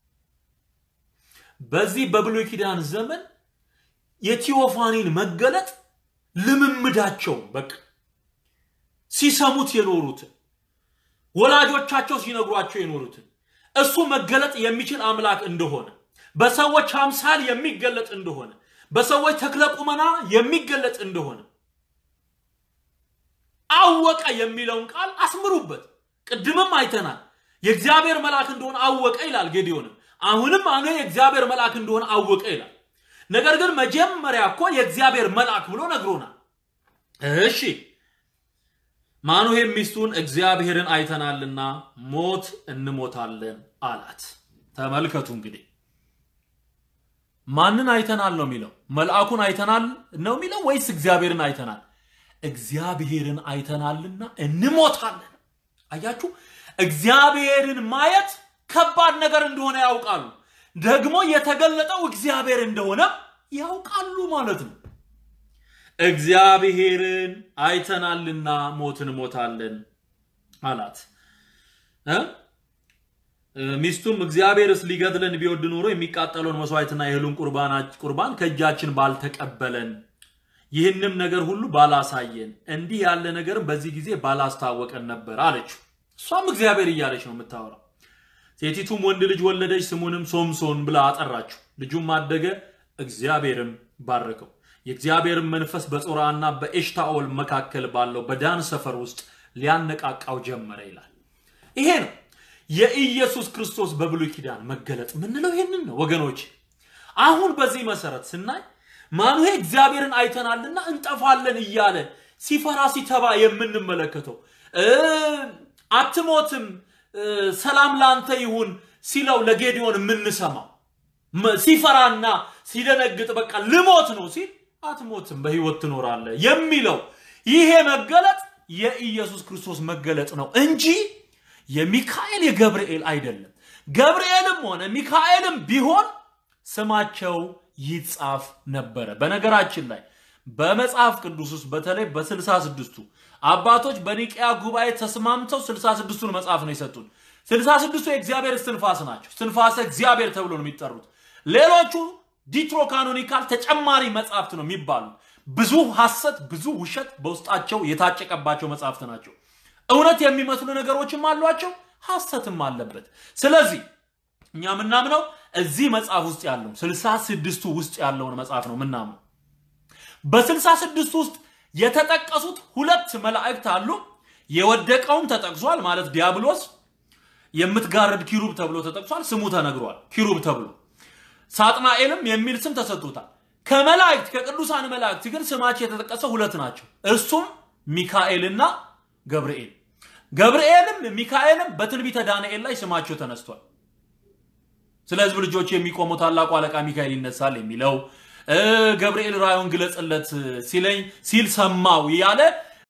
በዚህ በብሉይ ኪዳን ዘመን የቲዮፋኒን መገለጥ ልምምዳቸው በቃ ሲሰሙት የኖሩትን ወላጆቻቸው ሲነግሯቸው የኖሩትን እሱ መገለጥ የሚችል አምላክ እንደሆነ በሰዎች አምሳል የሚገለጥ እንደሆነ በሰዎች ተክለ ቁመና የሚገለጥ እንደሆነ አወቀ የሚለውን ቃል አስምሩበት። ቅድምም አይተናል። የእግዚአብሔር መልአክ እንደሆነ አወቀ ይላል ጌዲዮንም። አሁንም አነ የእግዚአብሔር መልአክ እንደሆነ አወቀ ይላል። ነገር ግን መጀመሪያ እኮ የእግዚአብሔር መልአክ ብሎ ነግሮናል። እሺ ማኑሄም ሚስቱን እግዚአብሔርን አይተናልና ሞት እንሞታለን አላት። ተመልከቱ እንግዲህ ማንን አይተናል ነው የሚለው? መልአኩን አይተናል ነው የሚለው ወይስ እግዚአብሔርን አይተናል? እግዚአብሔርን አይተናልና እንሞታለን። አያችሁ፣ እግዚአብሔርን ማየት ከባድ ነገር እንደሆነ ያውቃሉ። ደግሞ የተገለጠው እግዚአብሔር እንደሆነ ያውቃሉ ማለት ነው። እግዚአብሔርን አይተናልና ሞት እንሞታለን አላት። ሚስቱም እግዚአብሔርስ ሊገድለን ቢወድ ኖሮ የሚቃጠለውን መስዋዕትና የእህሉን ቁርባን ከእጃችን ባልተቀበለን፣ ይህንም ነገር ሁሉ ባላሳየን፣ እንዲህ ያለ ነገርም በዚህ ጊዜ ባላስታወቀን ነበር አለችው። እሷም እግዚአብሔር እያለች ነው የምታወራው። ሴቲቱም ወንድ ልጅ ወለደች፣ ስሙንም ሶምሶን ብላ አጠራችው። ልጁም አደገ፣ እግዚአብሔርም ባረከው። የእግዚአብሔርን መንፈስ በጾራና በኤሽታኦል መካከል ባለው በዳን ሰፈር ውስጥ ሊያነቃቃው ጀመረ ይላል። ይሄ ነው የኢየሱስ ክርስቶስ በብሉይ ኪዳን መገለጥ ምንለው ይሄንን ነው ወገኖች። አሁን በዚህ መሰረት ስናይ ማኑሄ እግዚአብሔርን አይተናልና እንጠፋለን እያለ ሲፈራ ሲተባ የምንመለከተው አትሞትም፣ ሰላም ላንተ ይሁን ሲለው ለጌዲዮን የምንሰማው መ- ሲፈራና ሲደነግጥ በቃ ልሞት ነው ሲል አትሞትም፣ በህይወት ትኖራለህ የሚለው ይሄ መገለጥ የኢየሱስ ክርስቶስ መገለጥ ነው እንጂ የሚካኤል የገብርኤል አይደለም። ገብርኤልም ሆነ ሚካኤልም ቢሆን ስማቸው ይጻፍ ነበረ። በነገራችን ላይ በመጽሐፍ ቅዱስ ውስጥ በተለይ በስልሳ ስድስቱ አባቶች በኒቅያ ጉባኤ ተስማምተው ስልሳ ስድስቱን መጽሐፍ ነው የሰጡን። ስልሳ ስድስቱ የእግዚአብሔር እስትንፋስ ናቸው። እስትንፋሰ እግዚአብሔር ተብሎ ነው የሚጠሩት። ሌሎቹ ዲትሮ ካኖኒካል ተጨማሪ መጽሐፍት ነው የሚባሉት። ብዙ ሐሰት፣ ብዙ ውሸት በውስጣቸው የታጨቀባቸው መጽሐፍት ናቸው። እውነት የሚመስሉ ነገሮችም አሏቸው፣ ሐሰትም አለበት። ስለዚህ እኛ የምናምነው እዚህ መጽሐፍ ውስጥ ያለው ስልሳ ስድስቱ ውስጥ ያለውን መጽሐፍ ነው የምናምነው። በስልሳ ስድስቱ ውስጥ የተጠቀሱት ሁለት መላእክት አሉ። የወደቀውም ተጠቅሷል ማለት ዲያብሎስ የምትጋርድ ኪሩብ ተብሎ ተጠቅሷል። ስሙ ተነግሯል፣ ኪሩብ ተብሎ ሳጥናኤልም የሚል ስም ተሰጥቶታል። ከመላእክት ከቅዱሳን መላእክት ግን ስማቸው የተጠቀሰው ሁለት ናቸው። እርሱም ሚካኤልና ገብርኤል። ገብርኤልም ሚካኤልም በትንቢተ ዳንኤል ላይ ስማቸው ተነስቷል። ስለ ሕዝብ ልጆች የሚቆመው ታላቁ አለቃ ሚካኤል ይነሳል የሚለው እ ገብርኤል ራእዩን ግለጽለት ሲለኝ ሲል ሰማው ያለ